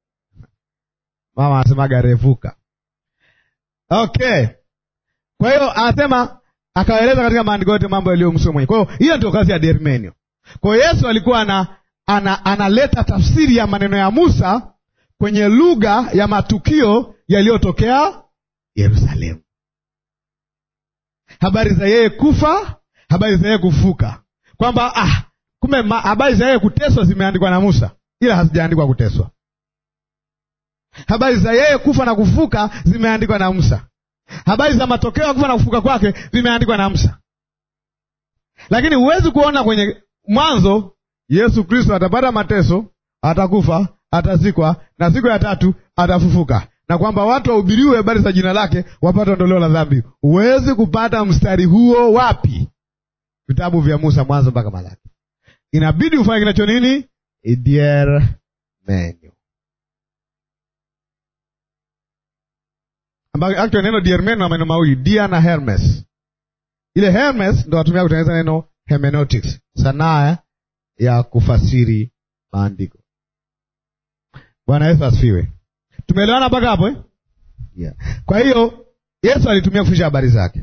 Mama anasemaga revuka. Okay. Kwa hiyo anasema akaeleza katika maandiko yote mambo yaliyomhusu mwenyewe. Kwa hiyo hiyo ndio kazi ya Dermenio. Kwa hiyo Yesu alikuwa ana, ana, analeta tafsiri ya maneno ya Musa kwenye lugha ya matukio yaliyotokea Yerusalemu, habari za yeye kufa, habari za yeye kufuka, kwamba ah, kumbe ma- habari za yeye kuteswa zimeandikwa na Musa, ila hazijaandikwa kuteswa. Habari za yeye kufa na kufuka zimeandikwa na Musa. Habari za matokeo ya kufa na kufuka kwake zimeandikwa na Musa, lakini huwezi kuona kwenye Mwanzo Yesu Kristo atapata mateso, atakufa, atazikwa na siku ya tatu atafufuka, na kwamba watu wahubiriwe habari za jina lake wapate ondoleo la dhambi. Huwezi kupata mstari huo wapi? Vitabu vya Musa, Mwanzo mpaka Malaki. Inabidi ufanye kinacho nini? Idier menu ambayo actually neno diermeno na maneno mawili dia na Hermes. Ile Hermes ndo watumia kutengeneza neno hermeneutics, sanaa ya kufasiri maandiko. Bwana Yesu asifiwe. Tumeelewana mpaka hapo eh? Yeah. Kwa hiyo Yesu alitumia kufundisha habari zake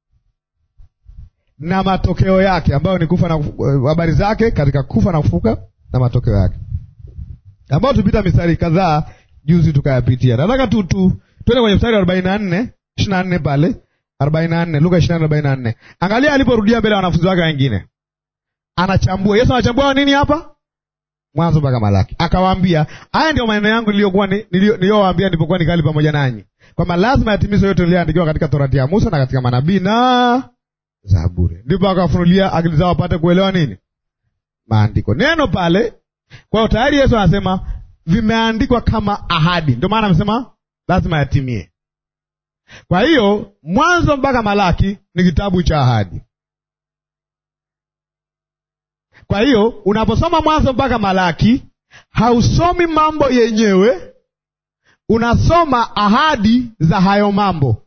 na matokeo yake ambayo ni kufa na kufu- habari zake katika kufa na kufuka na matokeo yake ambayo tupita mistari kadhaa juzi tukayapitia. Nataka tu tu twende kwenye mstari wa arobaini na nne ishirini na nne pale arobaini na nne Luka ishirini na nne arobaini na nne Angalia aliporudia mbele ya wanafunzi wake wengine, anachambua. Yesu anachambua nini hapa? Mwanzo mpaka Malaki, akawaambia haya ndio maneno yangu niliyokuwa ni- niliyo- niliyowaambia nilipokuwa nikali pamoja nanyi, kwamba lazima yatimizwe yote yaliyoandikiwa katika Torati ya Musa na katika manabii na Zaburi. Ndipo akawafunulia akili zao wapate kuelewa nini maandiko, neno pale. Kwa hiyo tayari Yesu anasema vimeandikwa kama ahadi, ndio maana amesema lazima yatimie. Kwa hiyo Mwanzo mpaka Malaki ni kitabu cha ahadi. Kwa hiyo unaposoma Mwanzo mpaka Malaki hausomi mambo yenyewe, unasoma ahadi za hayo mambo.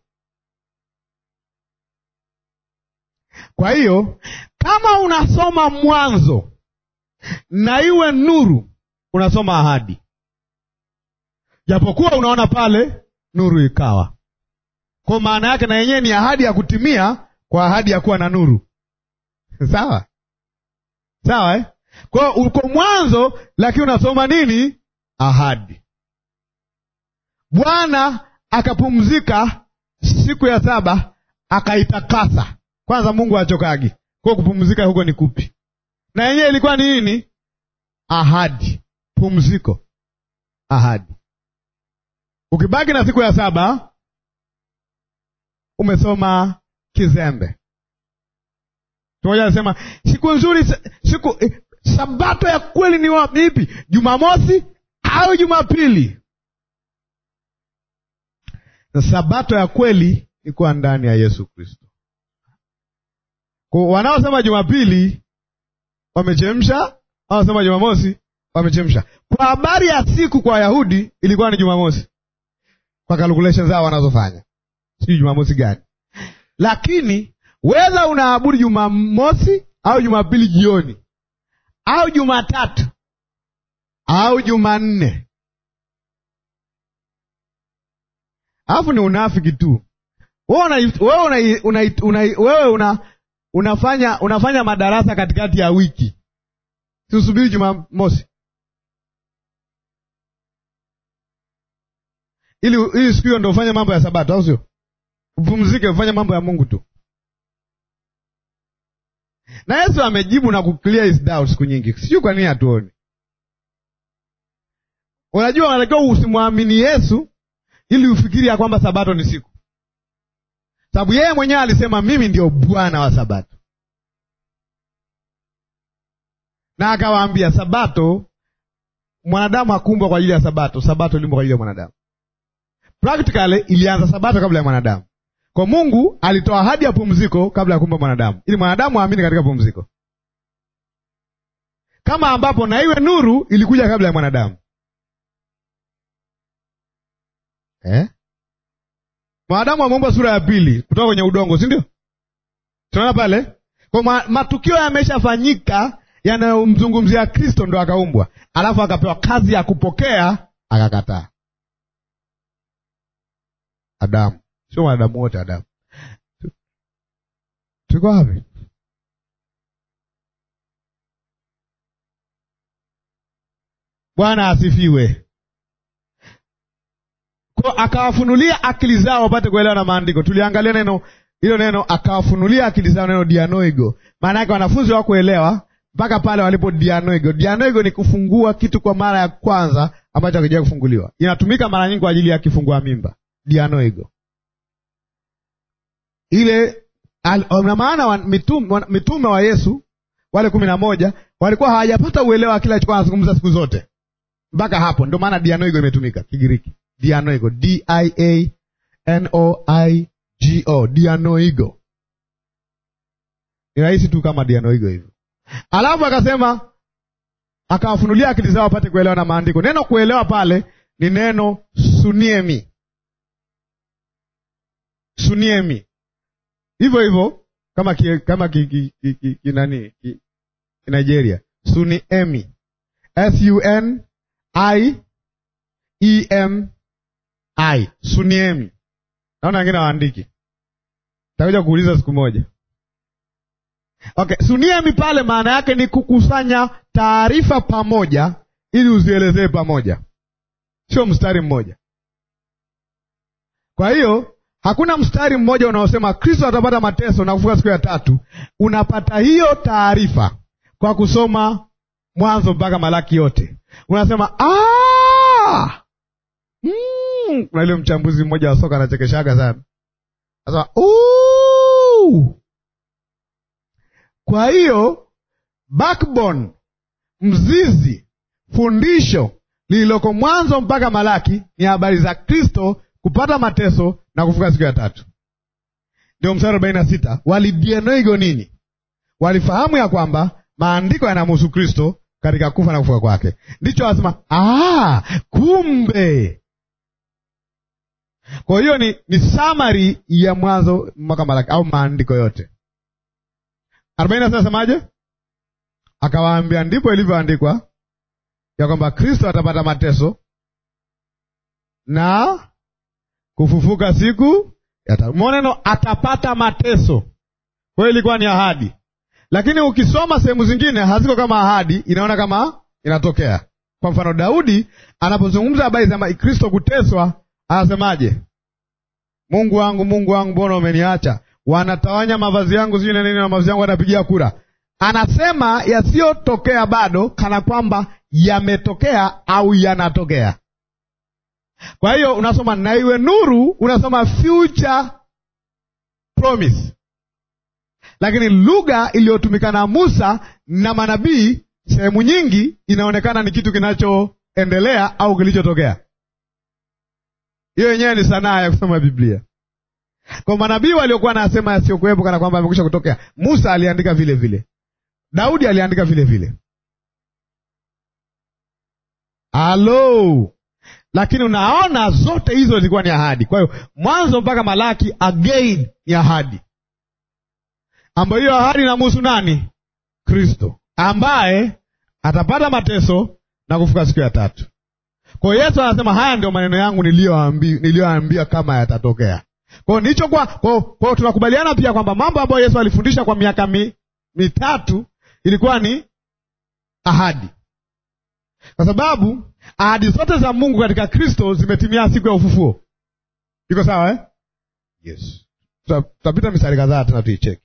Kwa hiyo kama unasoma Mwanzo na iwe nuru, unasoma ahadi, japokuwa unaona pale nuru ikawa. Kwa maana yake na yenyewe ni ahadi ya kutimia kwa ahadi ya kuwa na nuru. Sawa sawa, eh? Kwa hiyo uko mwanzo, lakini unasoma nini? Ahadi. Bwana akapumzika siku ya saba akaitakasa. Kwanza Mungu achokagi kwa kupumzika huko ni kupi? Na yenyewe ilikuwa ni nini? Ahadi, pumziko, ahadi. Ukibaki na siku ya saba umesoma kizembe. Tumoja anasema siku nzuri, siku eh, sabato ya kweli ni wapi? Ipi? Jumamosi au Jumapili? Na sabato ya kweli ikuwa ndani ya Yesu Kristo. Kwa wanaosema Jumapili wamechemsha, wanaosema Jumamosi wamechemsha. Kwa habari ya siku kwa Wayahudi ilikuwa ni Jumamosi kwa calculation zao wanazofanya, sijui Jumamosi gani, lakini wedha unaabudu Jumamosi au Jumapili jioni au Jumatatu au Jumanne, alafu ni unafiki tu. Wewe una, una, una, una, una, unafanya unafanya madarasa katikati ya wiki, siusubiri Jumamosi ili ili siku hiyo ndo ufanye mambo ya Sabato, au sio? Upumzike, ufanye mambo ya Mungu tu. Na Yesu amejibu na kuclear his doubt siku nyingi, sijui kwa nini hatuoni. Unajua, unatakiwa usimwamini Yesu ili ufikiri ya kwamba Sabato ni siku, sababu yeye mwenyewe alisema mimi ndio Bwana wa Sabato, na akawaambia Sabato, mwanadamu hakuumbwa kwa ajili ya Sabato, Sabato iliumbwa kwa ajili ya mwanadamu. Practically ilianza Sabato kabla ya mwanadamu. Kwa Mungu alitoa ahadi ya pumziko kabla ya kuumba mwanadamu, ili mwanadamu aamini katika pumziko, kama ambapo na iwe nuru ilikuja kabla ya mwanadamu eh? Mwanadamu ameumbwa sura ya pili kutoka kwenye udongo, si ndio? Tunaona pale kwa ma, matukio yameshafanyika yanayomzungumzia Kristo, ndo akaumbwa, alafu akapewa kazi ya kupokea, akakataa. Adamu sio mwanadamu wote. Adamu tuko wapi? Bwana asifiwe. Kwa akawafunulia akili zao wapate kuelewa na maandiko. Tuliangalia neno hilo, neno akawafunulia akili zao, neno dianoigo, maana yake wanafunzi hawakuelewa mpaka pale walipo dianoigo. Dianoigo ni kufungua kitu kwa mara ya kwanza ambacho hakijawai kufunguliwa. Inatumika mara nyingi kwa ajili ya kifungua mimba, dianoigo ile na maana mitume, mitume wa Yesu wale kumi na moja walikuwa hawajapata uelewa wa kile alichokuwa anazungumza siku zote mpaka hapo. Ndio maana dianoigo imetumika Kigiriki, dianoigo, d i a n o i g o, dianoigo. Ni rahisi tu kama dianoigo hivyo. Alafu akasema akawafunulia akili zao wapate kuelewa na maandiko. Neno kuelewa pale ni neno suniemi, suniemi hivyo hivyo kama ki, kama ki, ki, ki, ki, ki nani ki, ki Nigeria suniemi s u n i e m i suniemi. Naona wengine waandiki, takuja kuuliza siku moja. Okay, suniemi pale maana yake ni kukusanya taarifa pamoja ili uzielezee pamoja, sio mstari mmoja. Kwa hiyo hakuna mstari mmoja unaosema Kristo atapata mateso na kufuka siku ya tatu. Unapata hiyo taarifa kwa kusoma Mwanzo mpaka Malaki yote, unasema mm. Kuna ile mchambuzi mmoja wa soka anachekeshaga sana, anasema kwa hiyo backbone, mzizi, fundisho lililoko Mwanzo mpaka Malaki ni habari za Kristo kupata mateso na kufuka siku ya tatu. Ndio mstari arobaini na sita walidianoigo nini? Walifahamu ya kwamba maandiko yanamhusu Kristo katika kufa na kufuka kwake. Ndicho wanasema ah, kumbe. Kwa hiyo ni, ni summary ya Mwanzo mpaka Malaki au maandiko yote. arobaini na sita nasemaje? Akawaambia, ndipo ilivyoandikwa ya kwamba Kristo atapata mateso na kufufuka siku ya tatu. Umeona neno atapata mateso, kwa hiyo ilikuwa ni ahadi, lakini ukisoma sehemu zingine haziko kama ahadi, inaona kama inatokea. Kwa mfano, Daudi anapozungumza habari za Kristo kuteswa, anasemaje? Mungu wangu, Mungu wangu, mbona umeniacha? Wanatawanya mavazi yangu, sijui na nini, na mavazi yangu wanapigia kura. Anasema yasiyotokea bado, kana kwamba yametokea au yanatokea. Kwa hiyo unasoma na iwe nuru, unasoma future promise, lakini lugha iliyotumika na Musa na manabii sehemu nyingi inaonekana ni kitu kinachoendelea au kilichotokea. Hiyo yenyewe ni sanaa ya kusoma Biblia. Kwa manabii waliokuwa nasema yasiyokuwepo kana kwamba amekwisha kutokea, Musa aliandika vile vile, Daudi aliandika vile vile. Halo, lakini unaona zote hizo zilikuwa ni ahadi. Kwa hiyo Mwanzo mpaka Malaki again ni ahadi, ambayo hiyo ahadi inamhusu nani? Kristo ambaye atapata mateso na kufuka siku ya tatu. Kwa hiyo Yesu anasema haya ndio maneno yangu niliyoambia kama yatatokea. Kwa hiyo ndicho kwa kwa hiyo tunakubaliana pia kwamba mambo ambayo Yesu alifundisha kwa miaka mi, mitatu ilikuwa ni ahadi, kwa sababu ahadi zote za Mungu katika Kristo zimetimia siku ya ufufuo. Iko sawa eh? Yes, tutapita mistari kadhaa tena tuicheki.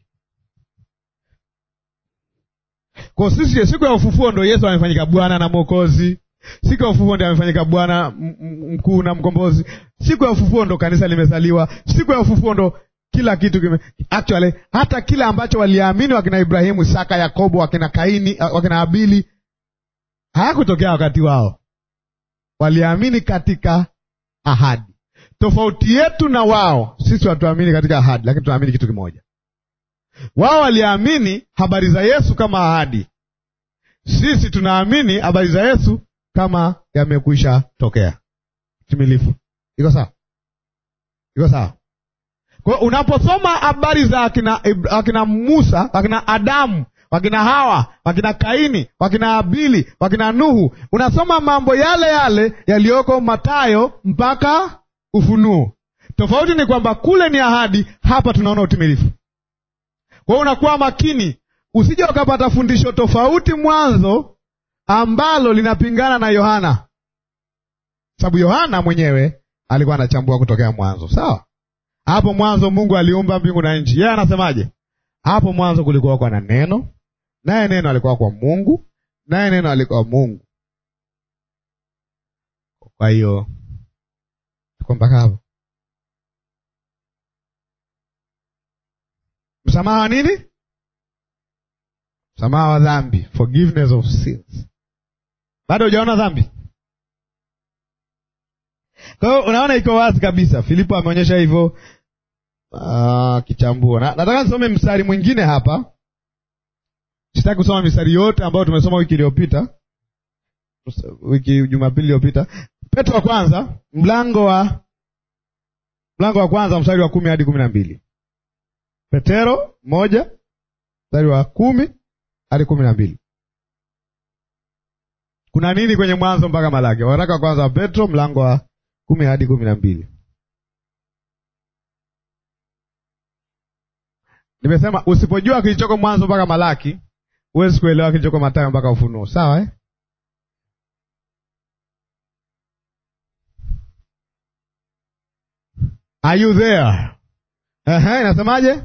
Kwa sisi siku ya ufufuo ndo Yesu amefanyika Bwana na Mwokozi. Siku ya ufufuo ndio amefanyika Bwana mkuu na mkombozi. Siku ya ufufuo ndo kanisa limezaliwa. Siku ya ufufuo ndo kila kitu kime actually, hata kila ambacho waliamini wakina Ibrahimu, Isaka, Yakobo, wakina Kaini, wakina Abili hayakutokea wakati wao, waliamini katika ahadi. Tofauti yetu na wao, sisi hatuamini katika ahadi, lakini tunaamini kitu kimoja. Wao waliamini habari za Yesu kama ahadi, sisi tunaamini habari za Yesu kama yamekwisha tokea timilifu. Iko sawa? Iko sawa? Kwa hiyo unaposoma habari za wakina, wakina Musa, wakina Adamu, wakina Hawa, wakina Kaini, wakina Abili, wakina Nuhu, unasoma mambo yale yale yaliyoko Mathayo mpaka Ufunuo. Tofauti ni kwamba kule ni ahadi, hapa tunaona utimilifu. Kwa hiyo unakuwa makini, usije ukapata fundisho tofauti mwanzo ambalo linapingana na Yohana, sababu Yohana mwenyewe alikuwa anachambua kutokea mwanzo. Sawa, hapo mwanzo Mungu aliumba mbingu na nchi. Yeye anasemaje? Hapo mwanzo kulikuwa kwa na neno, naye neno alikuwa kwa Mungu, naye neno alikuwa Mungu. Kwa hiyo tuko mpaka hapo. Msamaha wa nini? Msamaha wa dhambi, forgiveness of sins. Bado hujaona dhambi? Kwa hiyo unaona iko wazi kabisa. Filipo ameonyesha hivyo kichambua. Na, nataka nisome mstari mwingine hapa. Sitaki kusoma mistari yote ambayo tumesoma wiki iliyopita, wiki Jumapili iliyopita. Petro wa kwanza mlango wa mlango wa kwanza mstari wa kumi hadi kumi na mbili. Petero moja mstari wa kumi hadi kumi na mbili. Kuna nini kwenye Mwanzo mpaka Malaki? Waraka wa kwanza wa Petro mlango wa kumi hadi kumi na mbili. Nimesema usipojua kilichoko Mwanzo mpaka Malaki huwezi kuelewa kilichoko Mathayo mpaka Ufunuo. Sawa eh? Are you there? Ehe, inasemaje?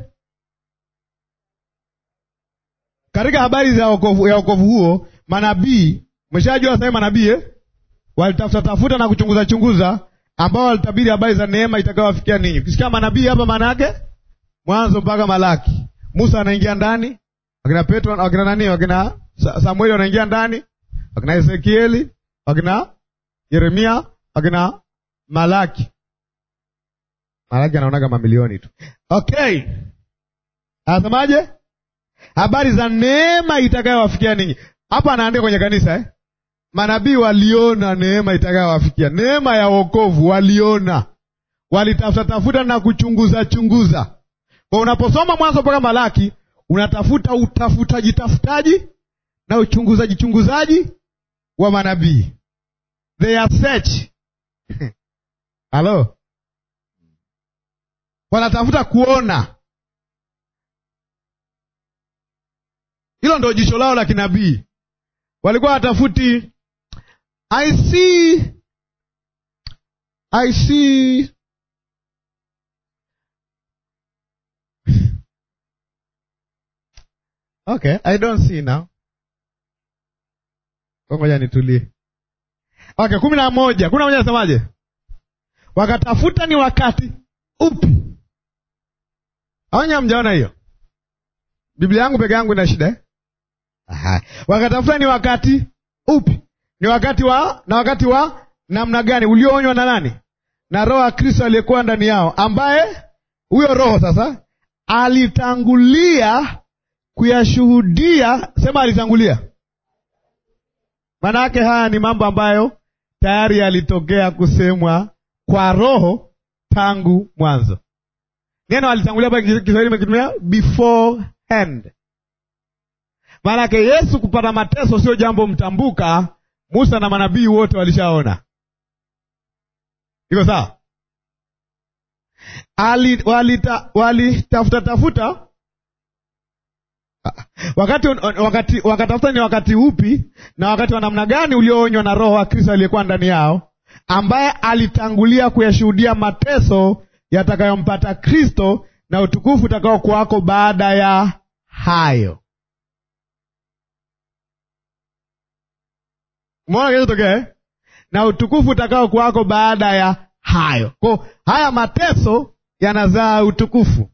Katika habari za wokovu, ya wokovu huo manabii, umeshajua sasa manabii eh? walitafuta tafuta na kuchunguza chunguza, ambao walitabiri habari za neema itakayowafikia ninyi. Ukisikia manabii hapa, maana yake Mwanzo mpaka Malaki. Musa anaingia ndani, wakina Petro, wakina nani, wakina Samueli wanaingia ndani, wakina Ezekieli, wakina Yeremia, wakina Malaki. Malaki anaonaga mamilioni tu. Okay, anasemaje? Habari za neema itakayowafikia ninyi. Hapa anaandika kwenye kanisa eh? Manabii waliona neema itakayowafikia, neema ya wokovu waliona, walitafuta tafuta na kuchunguza chunguza. Kwa unaposoma Mwanzo mpaka Malaki unatafuta utafutaji tafutaji na uchunguzaji chunguzaji wa manabii, their search halo, wanatafuta kuona. Hilo ndo jicho lao la kinabii. Walikuwa watafuti I see, I see okay, I don't see now. Ngoja nitulie. Okay, kumi na moja kumi na moja nasemaje? Wakatafuta ni wakati upi? Awanya, mjaona hiyo Biblia yangu peke yangu ina shida eh? Aha. Wakatafuta ni wakati upi? Ni wakati wa na wakati wa namna gani ulioonywa na nani? Na Roho ya Kristo aliyekuwa ndani yao, ambaye huyo Roho sasa alitangulia kuyashuhudia. Sema alitangulia, maana yake haya ni mambo ambayo tayari yalitokea kusemwa kwa Roho tangu mwanzo. Neno alitangulia pale Kiswahili imekitumia beforehand. Maana yake Yesu kupata mateso sio jambo mtambuka. Musa na manabii wote walishaona. Iko sawa? Walitafuta wali tafuta wakati wakati wakatafuta ni wakati upi na wakati wa namna gani ulioonywa na Roho wa Kristo aliyekuwa ndani yao, ambaye alitangulia kuyashuhudia mateso yatakayompata Kristo na utukufu utakao kuwako baada ya hayo. Umeona kinachotokea na utukufu utakao kuwako baada ya hayo. Kwa haya mateso yanazaa utukufu.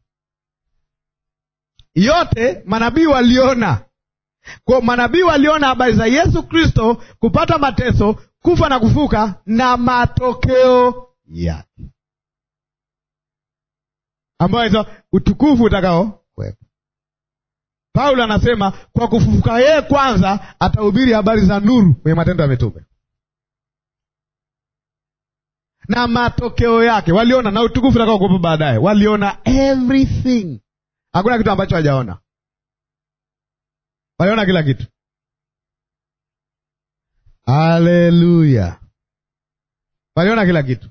Yote manabii waliona. Kwa manabii waliona habari za Yesu Kristo kupata mateso, kufa na kufuka na matokeo yake, ambayo hizo utukufu utakao kuwepo. Paulo anasema kwa kufufuka yeye kwanza atahubiri habari za nuru kwenye Matendo ya Mitume na matokeo yake waliona, na utukufu utakao kuwepo baadaye. Waliona everything, hakuna kitu ambacho hajaona. Waliona kila kitu. Haleluya! Waliona kila kitu.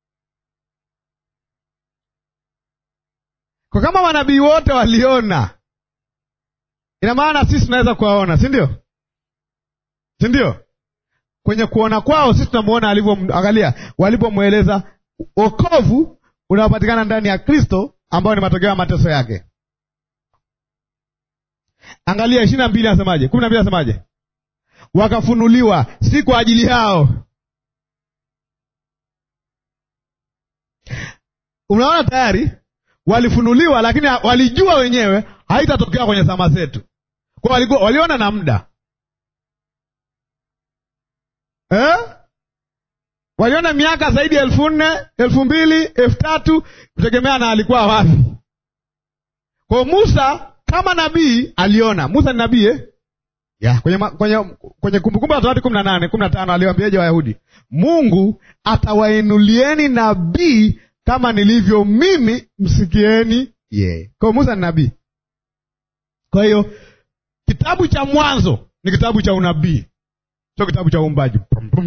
Kwa kama manabii wote waliona, ina maana sisi tunaweza kuwaona, si ndio? Si ndio? Kwenye kuona kwao sisi tunamuona alivyoangalia, walipomweleza wokovu unaopatikana ndani ya Kristo ambao ni matokeo ya mateso yake. Angalia ishirini na mbili anasemaje? kumi na mbili anasemaje? Wakafunuliwa si kwa ajili yao. Unaona, tayari walifunuliwa, lakini walijua wenyewe haitatokea kwenye zama zetu, kwa walikuwa waliona na muda eh? Waliona miaka zaidi ya elfu nne elfu mbili elfu tatu kutegemea na alikuwa wapi. Kwa Musa kama nabii aliona. Musa ni nabii eh? ya kwenye kwenye kwenye Kumbukumbu la Torati kumi na nane kumi na tano aliwaambiaje Wayahudi? Mungu atawainulieni nabii kama nilivyo mimi, msikieni yeye. Kwa Musa ni nabii. Kwa hiyo kitabu cha Mwanzo ni kitabu cha unabii, sio kitabu cha uumbaji.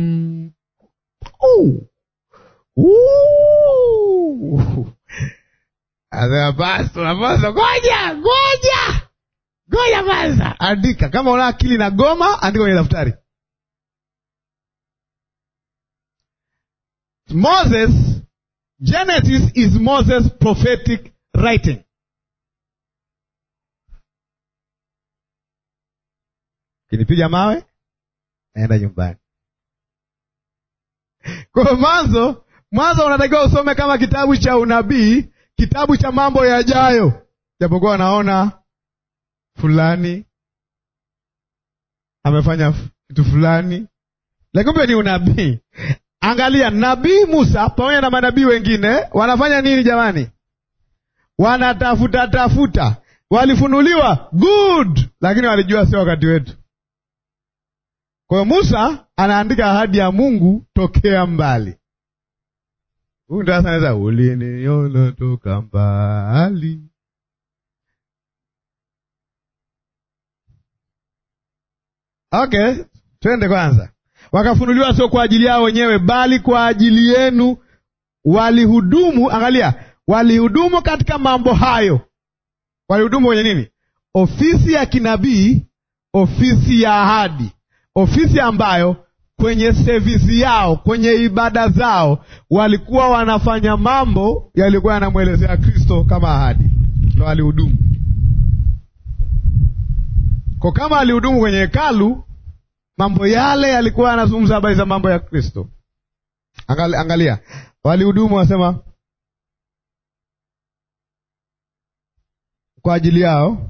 Basi unapaswa ngoja ngoja ngoja kwanza, andika. Kama una akili na goma, andika kwenye daftari. Moses, Genesis is Moses prophetic writing. Kinipiga mawe naenda nyumbani. Kwa mwanzo, Mwanzo unatakiwa usome kama kitabu cha unabii, kitabu cha mambo yajayo, japokuwa wanaona fulani amefanya kitu fulani, lakini kumbe ni unabii. Angalia, nabii Musa pamoja na manabii wengine wanafanya nini jamani? Wanatafuta tafuta, walifunuliwa good, lakini walijua sio wakati wetu. Kwa hiyo Musa anaandika ahadi ya Mungu tokea mbali. Huyu ndo sasa anaweza uliniona toka mbali. Okay, twende kwanza. Wakafunuliwa sio kwa ajili yao wenyewe, bali kwa ajili yenu walihudumu. Angalia, walihudumu katika mambo hayo. Walihudumu kwenye nini? Ofisi ya kinabii, ofisi ya ahadi, ofisi ambayo kwenye sevisi yao, kwenye ibada zao walikuwa wanafanya mambo yalikuwa yanamwelezea Kristo kama ahadi, ndo walihudumu kwa kama alihudumu kwenye hekalu, mambo yale yalikuwa yanazungumza habari za mambo ya Kristo. Angalia, angalia. Walihudumu wasema kwa ajili yao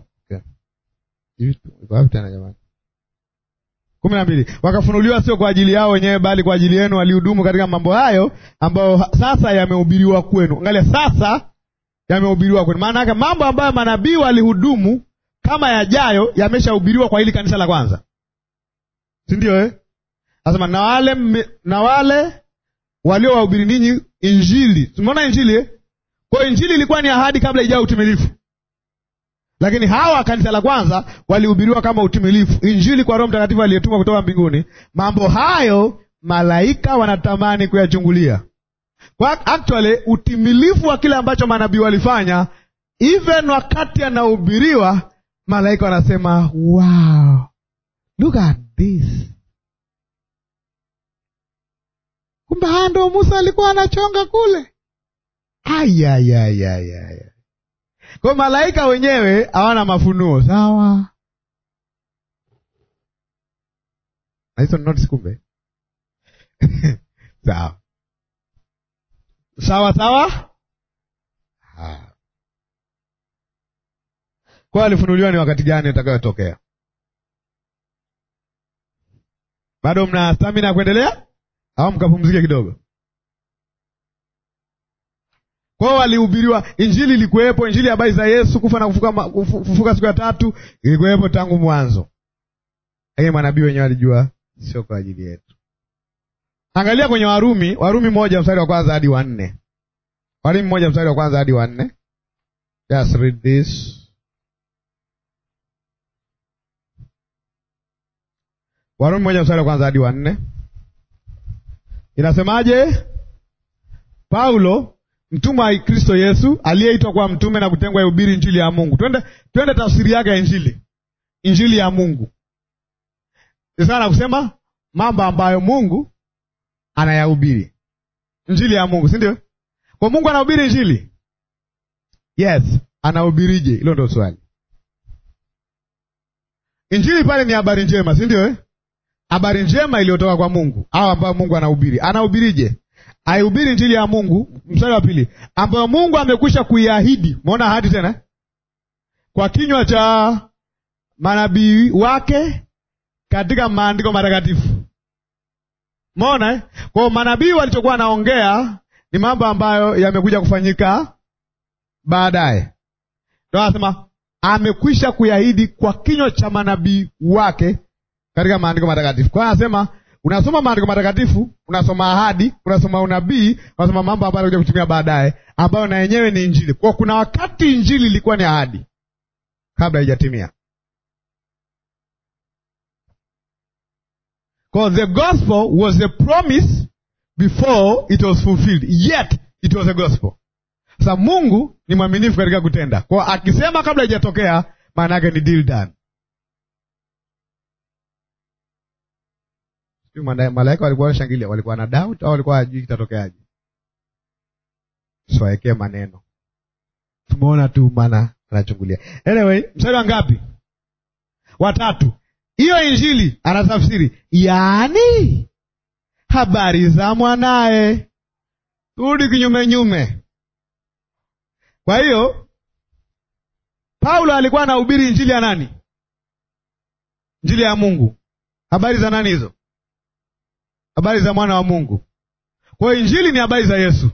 okay. kumi na mbili wakafunuliwa sio kwa ajili yao wenyewe, bali kwa ajili yenu walihudumu katika mambo hayo ambayo sasa yamehubiriwa kwenu. Angalia, sasa yamehubiriwa kwenu. Maana yake mambo ambayo manabii walihudumu kama yajayo yameshahubiriwa kwa hili kanisa la kwanza, si ndio eh? Nasema na wale na wale waliowahubiri ninyi Injili. Tumeona Injili eh? Kwa hiyo Injili ilikuwa ni ahadi kabla ijao utimilifu, lakini hawa kanisa la kwanza walihubiriwa kama utimilifu, Injili kwa Roho Mtakatifu aliyetumwa kutoka mbinguni. Mambo hayo malaika wanatamani kuyachungulia. Kwa actually utimilifu wa kile ambacho manabii walifanya, even wakati anahubiriwa, malaika wanasema wow, look at this. Kumbe haya ndo Musa alikuwa anachonga kule. Ayayayayaya, kwa malaika wenyewe hawana mafunuo sawa. Hizo notes kumbe sawa sawa sawa. Kwa alifunuliwa ni wakati gani utakayotokea? Bado mna stamina ya kuendelea au mkapumzike kidogo? Kwao walihubiriwa Injili, ilikuwepo Injili habari za Yesu kufa na kufuka, kufuka siku ya tatu ilikuwepo tangu mwanzo, lakini manabii wenyewe walijua sio kwa ajili yetu. Angalia kwenye Warumi, Warumi moja mstari wa kwanza hadi wa nne. Warumi moja mstari wa kwanza hadi wa nne. Just read this. Warumi moja mstari wa kwanza hadi wa nne inasemaje? Paulo mtumwa wa Kristo Yesu aliyeitwa kuwa mtume na kutengwa ihubiri injili ya Mungu. Twende twende tafsiri yake ya injili, injili ya Mungu sana kusema mambo ambayo Mungu anayahubiri injili ya Mungu, si ndio? Kwa Mungu anahubiri injili, yes. Anahubirije? Hilo ndio swali. Injili pale ni habari njema, si ndio eh? Habari njema iliyotoka kwa Mungu au ambayo Mungu anahubiri. Anahubirije? Aihubiri injili ya Mungu, mstari wa pili, ambayo Mungu amekwisha kuiahidi. Umeona ahadi tena, kwa kinywa cha manabii wake katika maandiko matakatifu. Umeona eh? Kwa manabii walichokuwa wanaongea ni mambo ambayo yamekuja kufanyika baadaye. Ndio anasema amekwisha kuiahidi kwa kinywa cha manabii wake katika maandiko matakatifu. Kwa hiyo anasema unasoma maandiko matakatifu, unasoma ahadi, unasoma unabii, unasoma mambo ambayo yanakuja kutumia baadaye, ambayo na yenyewe ni injili. Kwa kuna wakati injili ilikuwa ni ahadi kabla haijatimia. Because the gospel was a promise before it was fulfilled, yet it was a gospel. Sasa Mungu ni mwaminifu katika kutenda, kwa akisema kabla haijatokea, maana yake ni deal done. Malaika walikuwa wanashangilia, walikuwa na doubt au walikuwa hajui kitatokeaje? Siwaekee maneno, tumeona tu, maana anachungulia. Anyway, mstari wa ngapi? Watatu. Hiyo injili anatafsiri, yaani habari za mwanaye. Turudi kinyume nyume. Kwa hiyo Paulo alikuwa anahubiri injili ya nani? Injili ya Mungu. Habari za nani hizo? Habari za mwana wa Mungu. Kwa hiyo injili ni habari za Yesu,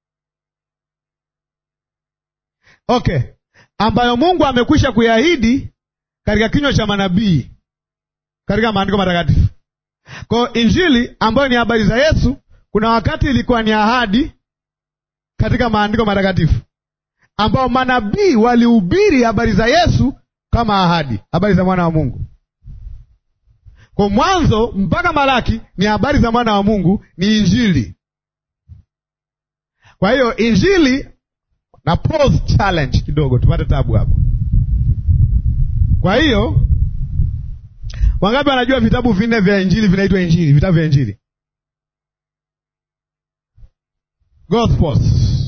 okay, ambayo Mungu amekwisha kuiahidi katika kinywa cha manabii katika maandiko matakatifu. Kwa hiyo injili ambayo ni habari za Yesu, kuna wakati ilikuwa ni ahadi katika maandiko matakatifu, ambao manabii walihubiri habari za Yesu kama ahadi, habari za mwana wa Mungu. Kwa mwanzo mpaka Malaki ni habari za mwana wa Mungu, ni injili. Kwa hiyo injili na pause challenge kidogo, tupate tabu hapo. Kwa hiyo wangapi wanajua vitabu vinne vya injili vinaitwa injili? Vitabu vya injili, Gospels.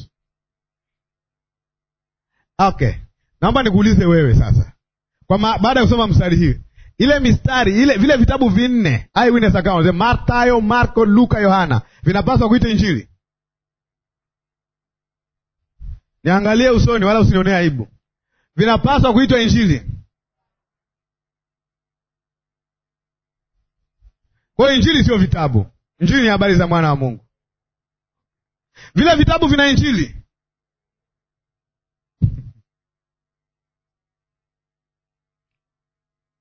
Okay, naomba nikuulize wewe sasa, kwa baada ya kusoma mstari hii ile mistari ile vile vitabu vinne eyewitness account Mathayo, Marko, Luka, Yohana vinapaswa kuita injili? Niangalie usoni, wala usinionee aibu. Vinapaswa kuitwa injili. Kwa hiyo injili sio vitabu, injili ni habari za mwana wa Mungu. Vile vitabu vina injili,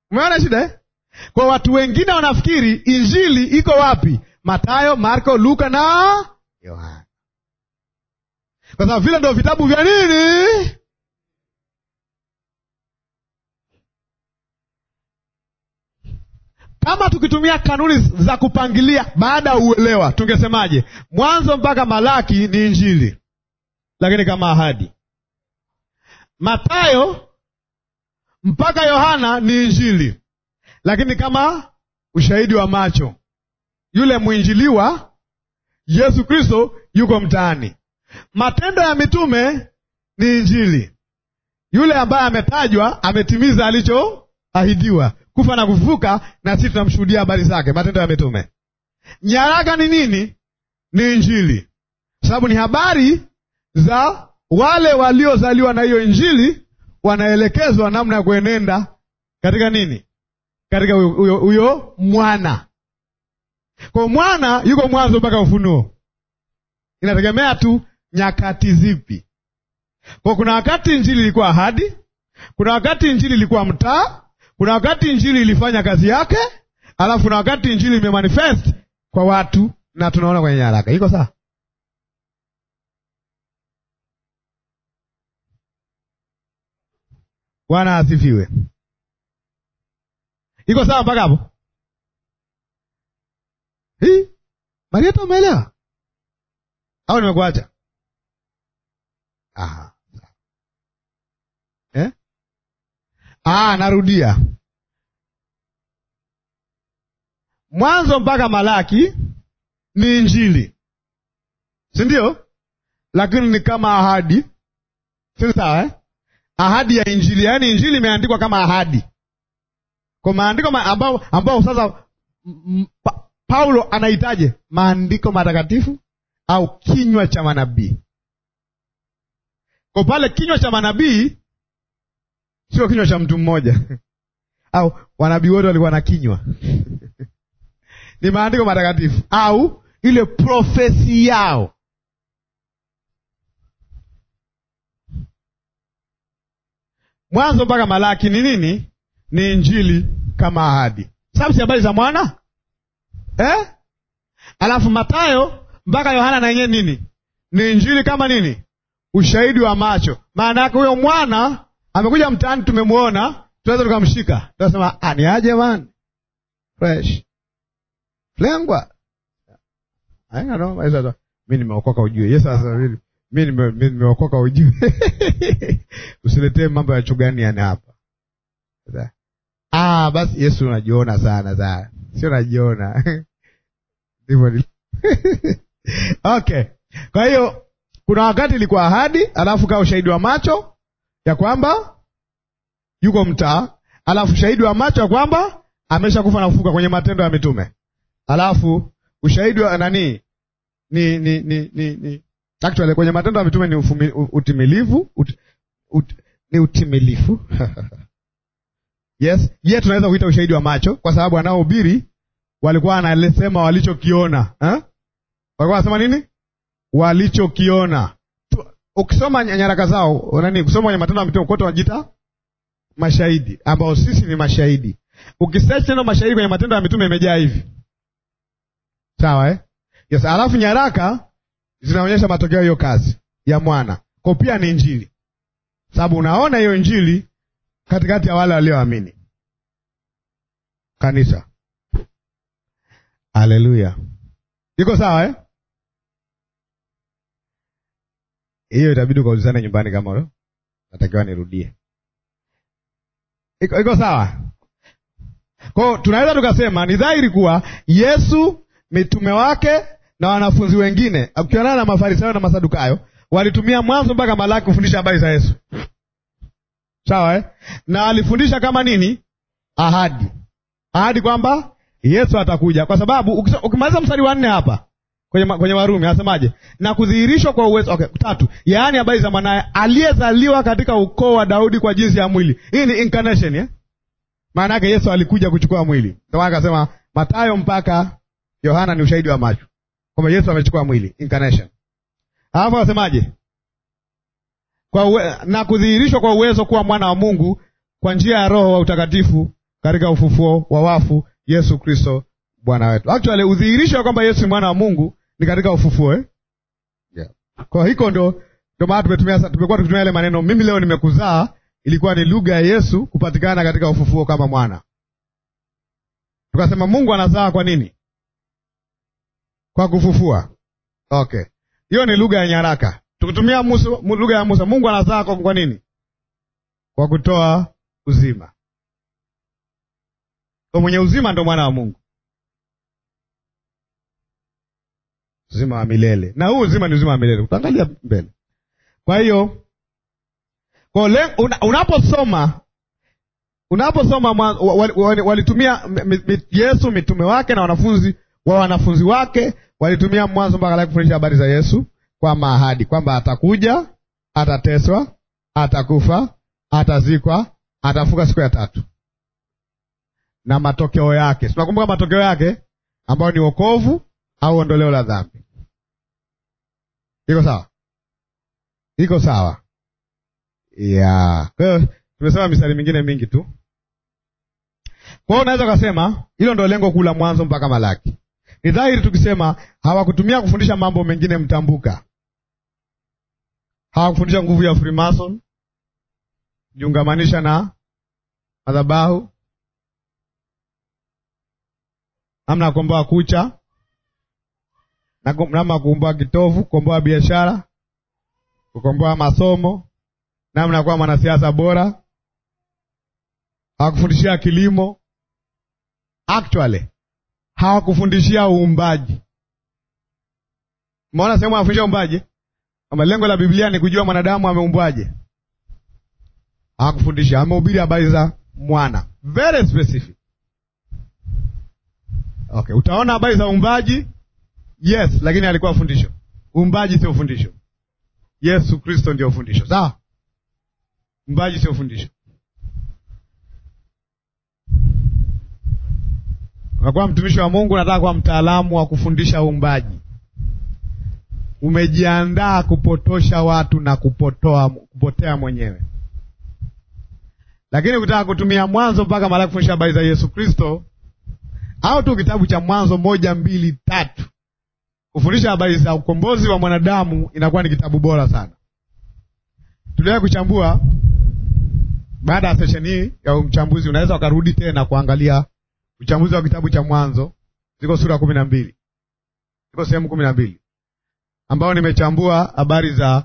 Umeona shida eh? Kwa watu wengine wanafikiri injili iko wapi? Matayo, Marko, Luka na Yohana, kwa sababu vile ndio vitabu vya nini Kama tukitumia kanuni za kupangilia baada ya uelewa, tungesemaje? Mwanzo mpaka Malaki ni injili, lakini kama ahadi. Matayo mpaka Yohana ni injili, lakini kama ushahidi wa macho. Yule mwinjiliwa Yesu Kristo yuko mtaani. Matendo ya Mitume ni injili, yule ambaye ametajwa ametimiza alichoahidiwa kufa na kufufuka, na sisi tunamshuhudia habari zake. Matendo ya Mitume. Nyaraka ni nini? Ni injili, sababu ni habari za wale waliozaliwa na hiyo injili, wanaelekezwa namna ya kuenenda katika nini, katika huyo mwana. Kwa mwana yuko mwanzo mpaka Ufunuo, inategemea tu nyakati zipi. Kwa kuna wakati injili ilikuwa ahadi, kuna wakati injili ilikuwa mtaa kuna wakati injili ilifanya kazi yake, alafu kuna wakati injili imemanifest kwa watu na tunaona kwenye nyaraka. Iko sawa? Bwana asifiwe. Iko sawa mpaka hapo? Hii Marieta, umeelewa au nimekuacha? Aha. Eh? Ah, narudia Mwanzo mpaka Malaki ni injili, si ndio? Lakini ni kama ahadi, si sawa eh? Ahadi ya injili, yaani injili imeandikwa kama ahadi, kwa maandiko ambao, ambao sasa pa, Paulo anahitaje maandiko matakatifu au kinywa cha manabii. Kwa pale kinywa cha manabii sio kinywa cha mtu mmoja au wanabii wote walikuwa na kinywa ni maandiko matakatifu au ile profesi yao. Mwanzo mpaka Malaki ni nini? Ni injili kama ahadi, sababu si habari za mwana eh? Alafu Matayo mpaka Yohana na yenyewe nini? Ni injili kama nini? Ushahidi wa macho. Maana yake huyo mwana amekuja mtaani, tumemwona, tunaweza tukamshika, tunasema ah, ni aje man fresh lengwa mi nimeokoka ujue. Yesu asafiri mi nimeokoka ujue. Usiletee mambo ya chuganiani hapa. Ah, basi Yesu unajiona sana sana, sio najiona ndivyo. Okay, kwa hiyo kuna wakati ilikuwa ahadi, alafu kaa ushahidi wa macho ya kwamba yuko mtaa, alafu shahidi wa macho ya kwamba amesha kufa na kufuka kwenye Matendo ya Mitume alafu ushahidi wa nani ni ni ni ni, ni. Actually kwenye Matendo ya Mitume ni ufumi, utimilifu ut, ut, ni utimilifu yes ye yeah, tunaweza kuita ushahidi wa macho kwa sababu wanaohubiri walikuwa wanasema walichokiona eh? walikuwa wanasema nini walichokiona ukisoma nyaraka zao nani kusoma kwenye Matendo ya Mitume kote wanajiita mashahidi ambao sisi ni mashahidi ukisearch neno mashahidi kwenye Matendo ya Mitume imejaa hivi Sawa eh? Yes, alafu nyaraka zinaonyesha matokeo hiyo kazi ya mwana. Kwa pia ni injili. Sababu unaona hiyo injili katikati ya wale walioamini. Kanisa. Haleluya. Iko sawa eh? Hiyo itabidi ukaulizane nyumbani kama wewe natakiwa nirudie. Iko, iko sawa? Kwa tunaweza tukasema ni dhahiri kuwa Yesu mitume wake na wanafunzi wengine ukionana na Mafarisayo na Masadukayo walitumia Mwanzo mpaka Malaki kufundisha habari za Yesu, sawa eh? na walifundisha kama nini? Ahadi, ahadi kwamba Yesu atakuja, kwa sababu ukimaliza mstari wa nne hapa kwenye, kwenye Warumi anasemaje? Na kudhihirishwa kwa uwezo okay, tatu, yaani habari za mwanaye aliyezaliwa katika ukoo wa Daudi kwa jinsi ya mwili. Hii ni incarnation eh? maana yake Yesu alikuja kuchukua mwili, ndio maana akasema Mathayo mpaka Yohana ni ushahidi wa macho kwamba Yesu amechukua mwili incarnation. Alafu anasemaje? Kwa uwe, na kudhihirishwa kwa uwezo kuwa mwana wa Mungu kwa njia ya Roho wa utakatifu katika ufufuo wa wafu Yesu Kristo Bwana wetu. Actually udhihirisho wa kwamba Yesu ni mwana wa Mungu ni katika ufufuo eh? Yeah. Kwa hiko ndo ndo maana tumetumia tumekuwa tukitumia yale maneno mimi leo nimekuzaa, ilikuwa ni lugha ya Yesu kupatikana katika ufufuo kama mwana. Tukasema Mungu anazaa kwa nini? Kwa kufufua. Okay, hiyo ni lugha ya nyaraka. Tukitumia lugha ya Musa, Mungu anazaa kwa, kwa nini? Kwa kutoa uzima. Kwa mwenye uzima ndo mwana wa Mungu, uzima wa milele, na huu uzima ni uzima wa milele. Utaangalia mbele. Kwa hiyo una, unaposoma unaposoma walitumia Yesu mitume wake na wanafunzi wa wanafunzi wake walitumia mwanzo mpaka la kufundisha habari za Yesu kwa maahadi kwamba atakuja, atateswa, atakufa, atazikwa, atafuka siku ya tatu na matokeo yake. Tunakumbuka matokeo yake ambayo ni wokovu au ondoleo la dhambi. Iko sawa? Iko sawa ya kwa hiyo tumesema mistari mingine mingi tu. Kwa hiyo unaweza ukasema hilo ndo lengo kuu la Mwanzo mpaka Malaki. Ni dhahiri tukisema hawakutumia kufundisha mambo mengine mtambuka, hawakufundisha nguvu ya Freemason, jiungamanisha na madhabahu, namna ya kukomboa kucha, namna ya kukomboa kitovu, kukomboa biashara, kukomboa masomo namna ya kuwa mwanasiasa bora. Hawakufundishia kilimo, actually hawakufundishia uumbaji. Umeona sehemu anafundisha uumbaji, kama lengo la Biblia ni kujua mwanadamu ameumbwaje. Hawakufundisha, amehubiri habari za mwana, very specific. Okay, utaona habari za uumbaji, yes, lakini alikuwa fundisho. Uumbaji sio fundisho. Yesu Kristo ndio fundisho, sawa? Uumbaji sio fundisho. Unakuwa mtumishi wa Mungu, unataka kuwa mtaalamu wa kufundisha uumbaji, umejiandaa kupotosha watu na kupotoa, kupotea mwenyewe. Lakini ukitaka kutumia Mwanzo mpaka Malaki kufundisha habari za Yesu Kristo, au tu kitabu cha Mwanzo moja mbili tatu kufundisha habari za ukombozi wa mwanadamu, inakuwa ni kitabu bora sana. Tuliwahi kuchambua baada ya sesheni hii ya uchambuzi, unaweza ukarudi tena kuangalia uchambuzi wa kitabu cha Mwanzo. Ziko sura kumi na mbili, ziko sehemu kumi na mbili ambao nimechambua habari za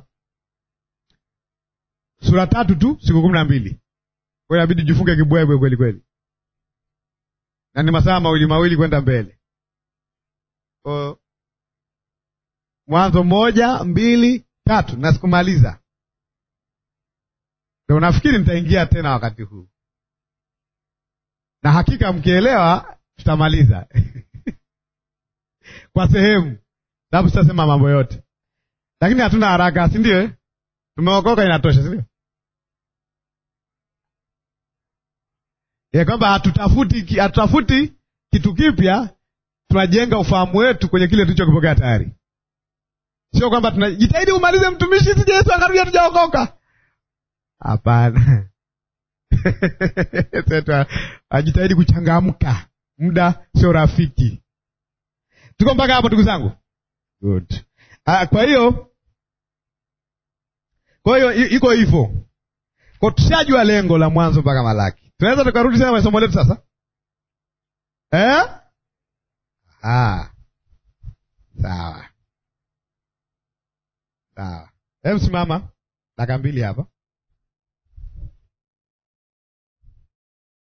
sura tatu tu, siku kumi na mbili. Kwa hiyo inabidi jifunge kibwebwe kweli kweli, na ni masaa mawili mawili kwenda mbele. Kwa Mwanzo moja mbili tatu na sikumaliza Ndio nafikiri nitaingia tena wakati huu, na hakika mkielewa tutamaliza kwa sehemu, sababu sitasema mambo yote, lakini hatuna haraka, si ndio? Tumeokoka, inatosha, si ndio? Ya kwamba hatutafuti hatutafuti kitu kipya, tunajenga ufahamu wetu kwenye kile tulichokipokea tayari. Sio kwamba tunajitahidi umalize mtumishi, sije Yesu akarudi hatujaokoka. Hapana. ajitahidi kuchangamka, muda sio rafiki. Tuko mpaka hapo ndugu zangu? Good. Ah, kwa hiyo kwa hiyo iko hivyo, kwa tushajua lengo la Mwanzo mpaka Malaki. Tunaweza tukarudi tena kwenye somo letu sasa eh? Ah, sawa sawa. Hebu simama dakika mbili hapa.